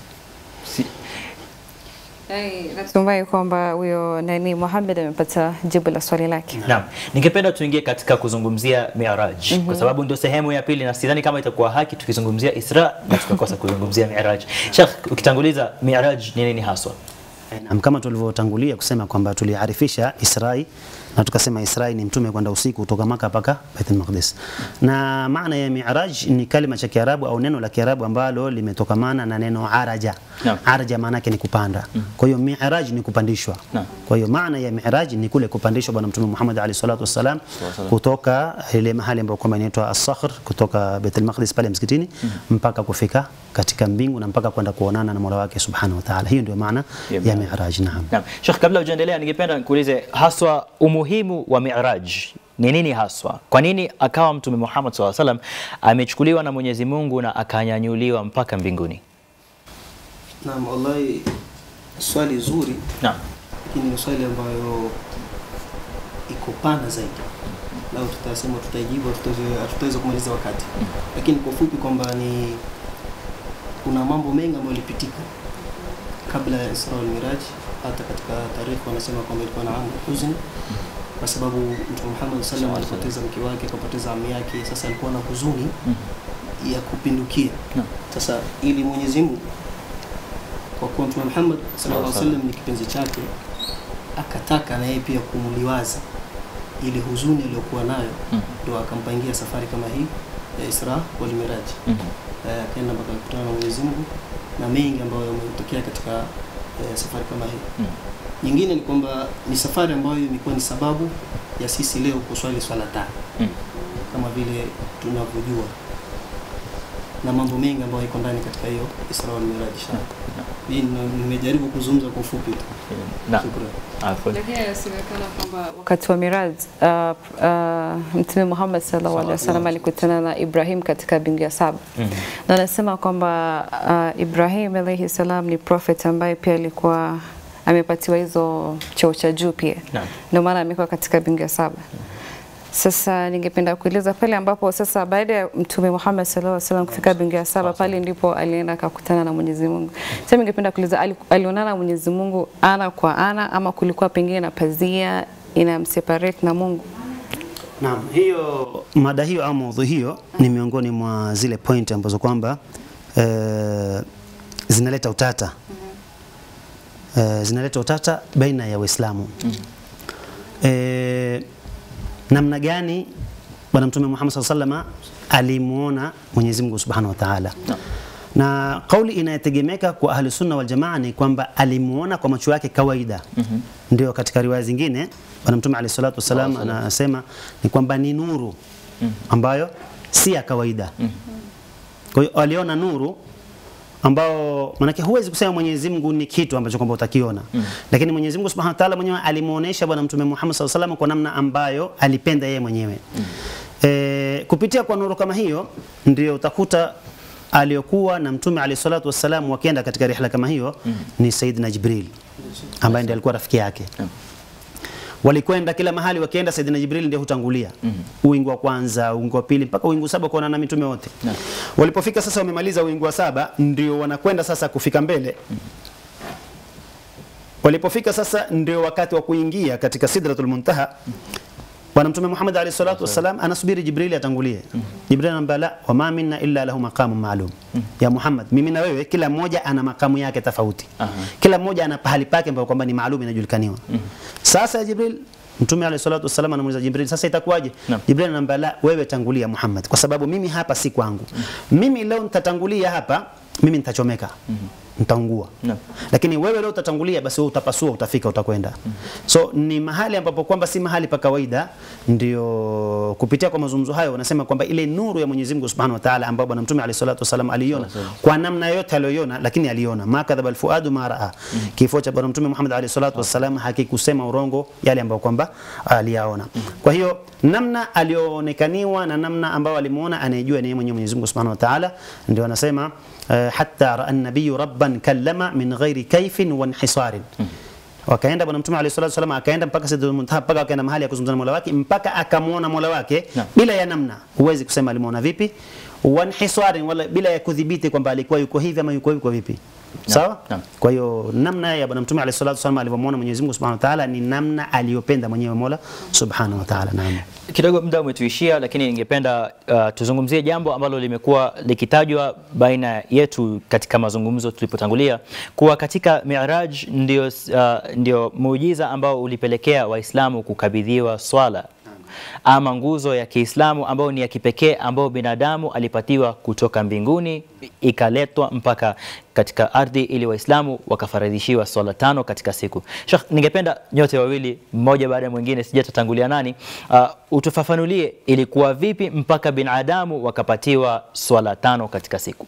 Natumai kwamba huyo nani Muhammad amepata jibu la swali lake. Naam, ningependa tuingie katika kuzungumzia Mi'raj Mhm. kwa sababu ndio sehemu ya pili, na sidhani kama itakuwa haki tukizungumzia Isra na tukakosa kuzungumzia Mi'raj. Sheikh, ukitanguliza Mi'raj ni nini haswa? Naam, kama tulivyotangulia kusema kwamba tuliarifisha Israi na tukasema Israi ni mtume kwenda usiku kutoka Maka mpaka Baitul Maqdis. Na maana ya Mi'raj ni kalima cha Kiarabu au neno la Kiarabu ambalo limetokamana na neno araja. Naam. Araja maana yake ni kupanda. Kwa hiyo Mi'raj ni kupandishwa. Naam. Kwa hiyo maana ya Mi'raj ni kule kupandishwa Bwana Mtume Muhammad alayhi salatu wassalam Wasallam. kutoka ile mahali ambapo kwamba inaitwa As-Sakhr kutoka Baitul Maqdis pale msikitini mpaka kufika katika mbingu na mpaka kwenda kuonana na Mola wake Subhanahu wa Ta'ala. Hiyo ndio maana Ya ya Mi'raj. Naam. Naam. Sheikh, kabla hujaendelea ningependa nikuulize haswa umuhimu wa Mi'raj ni nini haswa? Kwa nini akawa Mtume Muhammad SAW salam amechukuliwa na Mwenyezi Mungu na akanyanyuliwa mpaka mbinguni? Naam, wallahi swali zuri, Naam. lakini ni swali ambayo iko pana zaidi. Lau tutasema tutaijibu, hatutaweza- hatutaweza kumaliza wakati, lakini kwa fupi kwamba ni kuna mambo mengi ambayo yalipitika kabla ya Isra wal Miraj. Hata katika tarehe wanasema kwamba ilikuwa na amu huzn, kwa sababu Mtume Muhammad sallam alipoteza mke wake, akapoteza ami yake. Sasa alikuwa na huzuni ya kupindukia. Sasa ili Mwenyezi Mungu kwa kuwa Mtume Muhammad sallallahu alaihi wasallam ni kipenzi chake, akataka na yeye pia kumuliwaza ile huzuni aliyokuwa nayo, ndo akampangia safari kama hii ya Isra wal Miraj. Eh, akaenda mpaka kukutana na Mwenyezi Mungu na mengi ambayo yametokea katika eh, safari kama hii. Nyingine ni kwamba ni safari ambayo imekuwa ni sababu ya sisi leo kuswali swala tano kama vile tunavyojua na mambo mengi ambayo iko ndani katika hiyo Isra wal Miraj inshallah. Hii nime- nimejaribu kuzungumza kwa ufupi tu. Na. Shukran. Afwan. Lakini inasemekana kwamba Wakati wa Miraj uh, uh, Mtume Muhammad sallallahu alaihi wasallam alikutana na Ibrahim katika bingu ya saba Mhm. na anasema kwamba uh, Ibrahim alayhi salam ni prophet ambaye pia alikuwa amepatiwa hizo cheo cha juu pia, Naam. ndio maana amekuwa katika bingu ya saba. Sasa ningependa kueleza pale ambapo sasa baada ya Mtume Muhammad sallallahu alaihi wasallam kufika bingu ya saba, pale ndipo alienda akakutana na Mwenyezi Mungu. Sasa ningependa kuuliza ali- alionana na Mwenyezi Mungu ana kwa ana ama kulikuwa pengine na pazia inamseparate na Mungu? Naam, hiyo mada hiyo au maudhui hiyo ni miongoni mwa zile point ambazo kwamba eh, zinaleta utata eh, zinaleta utata baina ya Waislamu eh, namna gani Bwana Mtume Muhammad SAW sallama alimuona Mwenyezi Mungu Subhanahu wa Ta'ala na kauli inayotegemeka kwa ahli sunna wal jamaa ni kwamba alimuona kwa macho yake kawaida ndio katika riwaya zingine Bwana Mtume alayhi salatu wasalam anasema ni kwamba ni nuru ambayo si ya kawaida. Kwa hiyo aliona nuru ambao manake huwezi kusema Mwenyezi Mungu ni kitu ambacho kwamba utakiona mm. Lakini Mwenyezi Mungu Subhanahu wa Ta'ala mwenyewe alimuonesha Bwana Mtume Muhammad SAW salam kwa namna ambayo alipenda yeye mwenyewe mm. E, kupitia kwa nuru kama hiyo ndio utakuta aliyokuwa na Mtume alayhi salatu wassalam wakienda katika rihla kama hiyo mm. ni Sayyidina Jibril ambaye ndiye alikuwa rafiki yake mm walikwenda kila mahali wakienda Saidina Jibril ndiye hutangulia mm -hmm. uwingu wa kwanza uwingu wa pili mpaka uwingu saba kuona na mitume wote Naam. walipofika sasa wamemaliza uwingu wa saba ndio wanakwenda sasa kufika mbele walipofika sasa ndio wakati wa kuingia katika sidratul muntaha bwana mtume Muhammad alayhi salatu wasalam anasubiri Jibril atangulie Jibril anamwambia la wama minna illa lahu maqamun maalum ya Muhammad mimi na wewe kila mmoja ana makamu yake tofauti kila mmoja ana pahali pake ambapo kwamba ni maalum inajulikaniwa sasa Jibril Mtume alayhi salatu wasallam anamuuliza Jibril, sasa itakuwaje? Naam. Jibril anamwambia la, wewe tangulia Muhammad, kwa sababu mimi hapa si kwangu. Mimi leo nitatangulia hapa, mimi nitachomeka, nitaungua. Naam. Lakini wewe leo utatangulia, basi wewe utapasua, utafika, utakwenda. So ni mahali ambapo kwamba si mahali pa kawaida, ndio kupitia kwa mazungumzo hayo wanasema kwamba ile nuru ya Mwenyezi Mungu Subhanahu wa Ta'ala ambayo Bwana Mtume alayhi salatu wasallam aliona kwa namna yote aliyoiona, lakini aliona ma kadhaba alfuadu ma raa. Kifo cha Bwana Mtume Muhammad alayhi salatu wasallam hakikusema urongo yale ambayo kwamba aliyaona. Kwa hiyo namna aliyoonekaniwa na namna ambayo alimuona anayejua ni yeye mwenyewe Mwenyezi Mungu Subhanahu wa Ta'ala, ndio anasema eh, hatta raa an-nabiyyu rabban kallama min ghairi kaifin wa inhisarin wakaenda bwana mtume alayhi salatu wasallam akaenda mpaka sidratul muntaha mpaka akaenda mahali ya kuzungumza na Mola wake mpaka akamuona Mola wake Naam. bila ya namna huwezi kusema alimuona vipi wanhisarin wala bila ya kudhibiti kwamba alikuwa yuko hivi ama yuko hivi kwa vipi sawa Naam. kwa hiyo namna ya bwana mtume alayhi salatu wasallam alivyomuona Mwenyezi Mungu Subhanahu wa Ta'ala ni namna aliyopenda mwenyewe Mola Subhanahu wa Ta'ala naam Kidogo muda umetuishia, lakini ningependa uh, tuzungumzie jambo ambalo limekuwa likitajwa baina yetu katika mazungumzo tulipotangulia, kuwa katika Miraj ndio, uh, ndio muujiza ambao ulipelekea Waislamu kukabidhiwa swala ama nguzo ya Kiislamu ambayo ni ya kipekee ambayo binadamu alipatiwa kutoka mbinguni ikaletwa mpaka katika ardhi ili Waislamu wakafaradhishiwa swala tano katika siku. Sheikh, ningependa nyote wawili mmoja baada ya mwingine, sijatatangulia nani, uh, utufafanulie ilikuwa vipi mpaka binadamu wakapatiwa swala tano katika siku.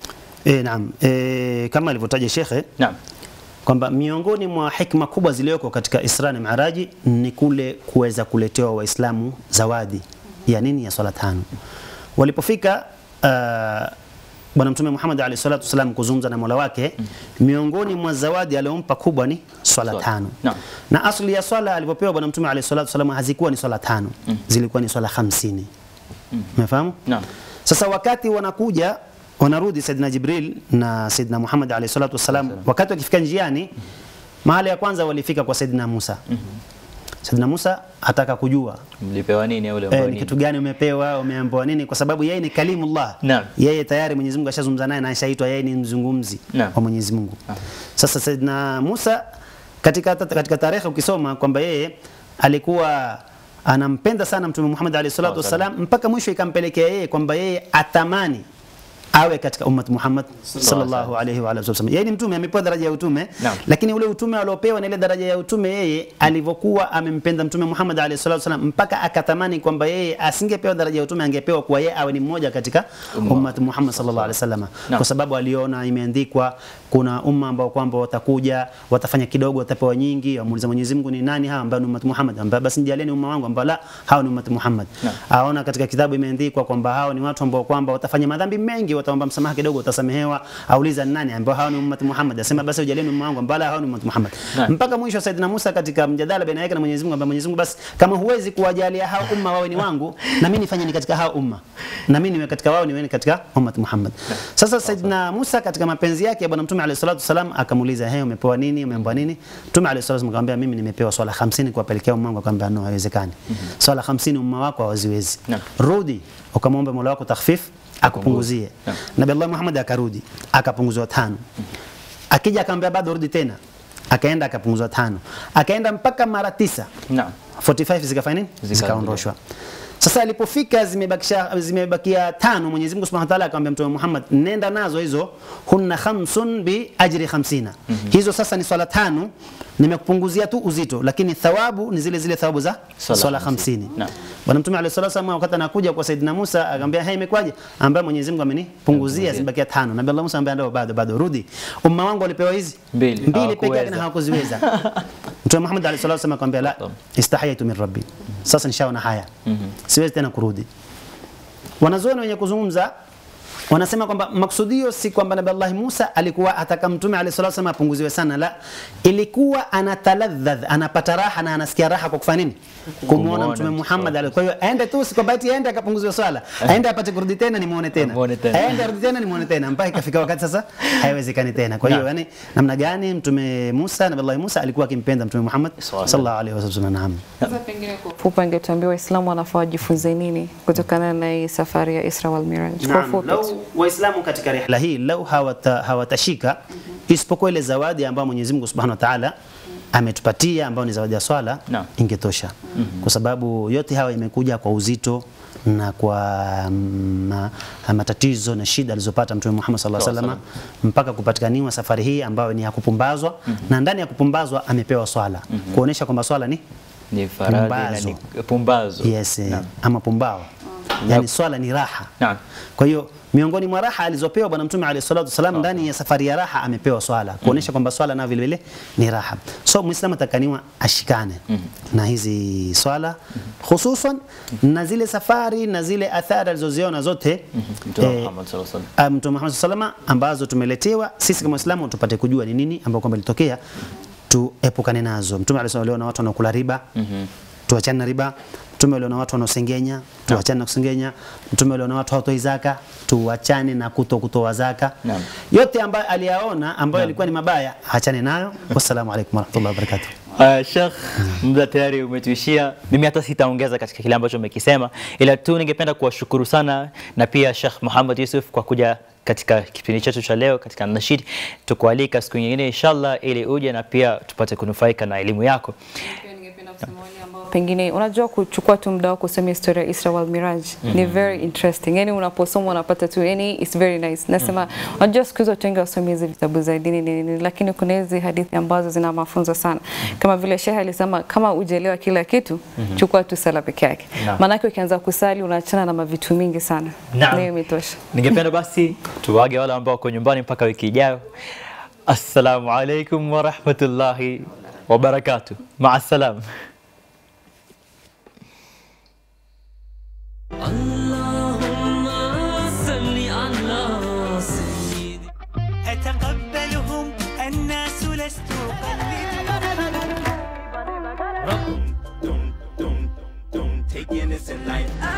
E, naam. E, kama alivyotaja shekhe Naam. kwamba miongoni mwa hikma kubwa zilizoko katika Isra na Miraji ni kule kuweza kuletewa Waislamu zawadi ya nini? Ya swala tano. Walipofika uh, Bwana Mtume Muhammad alayhi salatu wasallam kuzungumza na Mola wake, miongoni mwa zawadi aliyompa kubwa ni swala Swala. tano. Naam. Na asli ya swala alipopewa Bwana Mtume alayhi salatu wasallam hazikuwa ni swala tano, zilikuwa ni swala hamsini. Umefahamu? Naam. Sasa wakati wanakuja wanarudi Saidina Jibril na Saidina Muhammad alayhi salatu wassalam, wakati wakifika njiani, mahali ya kwanza walifika kwa Saidina Musa. Saidina Musa ataka kujua Mlipewa nini au eh, uliambiwa ni nini? kitu gani umepewa, umeambiwa nini, kwa sababu yeye ni kalimullah. Naam. Yeye tayari Mwenyezi Mungu ashazungumza naye na ashaitwa yeye ni mzungumzi Naam. wa Mwenyezi Mungu. Sasa Saidina Musa katika, katika tarehe ukisoma kwamba yeye alikuwa anampenda sana Mtume Muhammad alayhi salatu wassalam mpaka mwisho ikampelekea yeye kwamba yeye atamani awe katika ummat Muhammad sallallahu alaihi wa alihi wasallam. Yeye ni mtume, amepewa daraja ya utume, Naam. lakini ule utume aliopewa na ile daraja ya utume, yeye alivyokuwa amempenda mtume Muhammad alaihi salatu wasallam, mpaka akatamani kwamba yeye asingepewa daraja ya utume, angepewa kuwa yeye awe ni mmoja katika ummat Muhammad sallallahu alaihi wasallam, Naam. kwa sababu aliona imeandikwa kuna umma ambao kwamba watakuja watafanya kidogo, watapewa nyingi. Amuuliza Mwenyezi Mungu, ni nani hawa ambao ni ummat Muhammad? Ambao basi nijalieni umma wangu, ambao la hao ni ummat Muhammad. Aona katika kitabu imeandikwa kwamba hao ni watu ambao kwamba watafanya madhambi mengi, wataomba msamaha kidogo, utasamehewa. Auliza ni nani ambao hao ni ummat Muhammad? Asema basi ujalieni umma wangu, ambao la hao ni ummat Muhammad. Naam. Mpaka mwisho Saidina Musa katika mjadala baina yake na Mwenyezi Mungu, ambaye Mwenyezi Mungu basi, kama huwezi kuwajalia hao umma wawe ni wangu, na mimi nifanye ni katika hao umma, na mimi niwe katika wao, niwe ni katika ummat Muhammad. Sasa Saidina Musa katika mapenzi yake ya bwana Mtume alayhi salatu wasalam akamuuliza, hey, umepewa nini? Umeambiwa nini? Mtume alayhi salatu wasalam akamwambia, mimi nimepewa swala 50 kuwapelekea umma wangu. Akamwambia, no, haiwezekani. Swala 50 umma wako hawaziwezi. Rudi ukamwombe Mola wako takhfif akupunguzie. Nabii Allah Muhammad akarudi akapunguzwa tano. Akija akamwambia bado rudi tena, akaenda akapunguzwa tano, akaenda mpaka mara tisa. Naam. 45 zikafanya nini? Zikaondoshwa. Sasa alipofika zimebakisha zimebakia tano, Mwenyezi Mungu Subhanahu wa Ta'ala akamwambia Mtume Muhammad, nenda nazo hizo, hunna khamsun bi ajri 50. Hizo sasa ni swala tano, nimekupunguzia tu uzito, lakini thawabu ni zile zile thawabu za Swala swala 50. 50. Naam. Bwana Mtume alayhi salatu wasallam wakati anakuja kwa Saidina Musa akamwambia, "Hey, imekwaje?" Ambaye Mwenyezi Mungu amenipunguzia zimebakia tano. Nabii Allah Musa ambaye ndio bado bado rudi. Umma wangu walipewa hizi Mbili. mbili peke yake na Hawakuweza. hawakuziweza. Mtume Muhammad alayhi salatu wasallam akamwambia, "La, istahayaitu min rabbi." Sasa nishaona haya. Siwezi tena kurudi. Wanazuoni wenye kuzungumza wanasema kwamba maksudio si kwamba Nabii Allah Musa alikuwa ataka mtume alayhi salatu wasallam apunguziwe sana, la, ilikuwa anataladhadh, anapata raha na anasikia raha kwa kufanya nini? Kumuona Kumuona mtume mtume. Muhammad alayhi. Kwa hiyo aende tu, si kwamba eti aende akapunguziwe swala, aende apate kurudi tena nimuone tena, Amuone tena. aende arudi tena nimuone tena, mpaka ikafika wakati sasa haiwezekani tena. Kwa hiyo Naam. yani, namna gani mtume Musa, Nabii Allah Musa alikuwa akimpenda mtume Muhammad sallallahu alaihi wasallam. Naam. Sasa pengine kwa ufupi angetuambia Waislamu wanafaa wajifunze nini kutokana na hii safari ya Isra wal Miraj? Kwa Naam, ufupi. lau Waislamu katika rihla hii lau hawata, hawatashika isipokuwa ile zawadi ambayo Mwenyezi Mungu Subhanahu wa Ta'ala ametupatia ambayo ni zawadi ya swala ingetosha, kwa sababu yote hawa imekuja kwa uzito na kwa ma, matatizo na shida alizopata Mtume Muhammad sallallahu alaihi wasallam mpaka kupatikaniwa safari hii ambayo ni ya kupumbazwa na ndani ya kupumbazwa amepewa swala kuonesha kwamba swala ni Ni faradhi na Pumbazo. ni pumbazo. yes, eh, ama pumbao yani swala ni raha kwa hiyo miongoni mwa raha alizopewa bwana mtume alayhi salatu wasalam ndani ya safari ya raha amepewa swala kuonesha kwamba swala nayo vile vile ni raha so muislamu atakaniwa ashikane na hizi swala hususan na zile safari na zile athari alizoziona zote Mtume eh, Muhammad sallallahu alaihi wasallam. Ah, Mtume Muhammad sallallahu alaihi wasallam ambazo tumeletewa sisi kama Waislamu tupate kujua ni nini ambao kwamba litokea tuepukane nazo. Mtume alayhi aliona watu wanaokula riba tuachane na riba. Mtume aliona watu wanaosengenya tuachane na kusengenya. Mtume aliona watu hawatoi zaka tuachane na kuto kutoa zaka. Naam. Yote ambayo aliyaona ambayo yalikuwa ni mabaya achane nayo. Wassalamu alaikum warahmatullahi wabarakatuh. Uh, Sheikh, muda tayari umetuishia. Mimi hata sitaongeza katika kile ambacho umekisema, ila tu ningependa kuwashukuru sana na pia Sheikh Muhammad Yusuf kwa kuja katika kipindi chetu cha leo katika Nashid. Tukualika siku nyingine inshallah, ili uje na pia tupate kunufaika na elimu yako. pengine unajua kuchukua tu muda wako kusoma historia ya Isra wal Miraj ni very interesting. Yani unaposoma unapata tu yani it's very nice. Nasema unajua siku hizo watu wengi wasomi hizi vitabu za dini nini, nini, lakini kuna hizi hadithi ambazo zina mafunzo sana, kama vile Sheikh alisema, kama ujelewa kila kitu Mhm. chukua tu sala peke yake, Naam. maanake ukianza kusali unaachana na mavitu mingi sana. Naam. Na hiyo imetosha. Ningependa basi tuwage wale ambao wako nyumbani mpaka wiki ijayo. Assalamu alaikum wa rahmatullahi wa barakatuh. Maa salam. صل على سيدي أتقبلهم الناس لست أقلد Taking this in life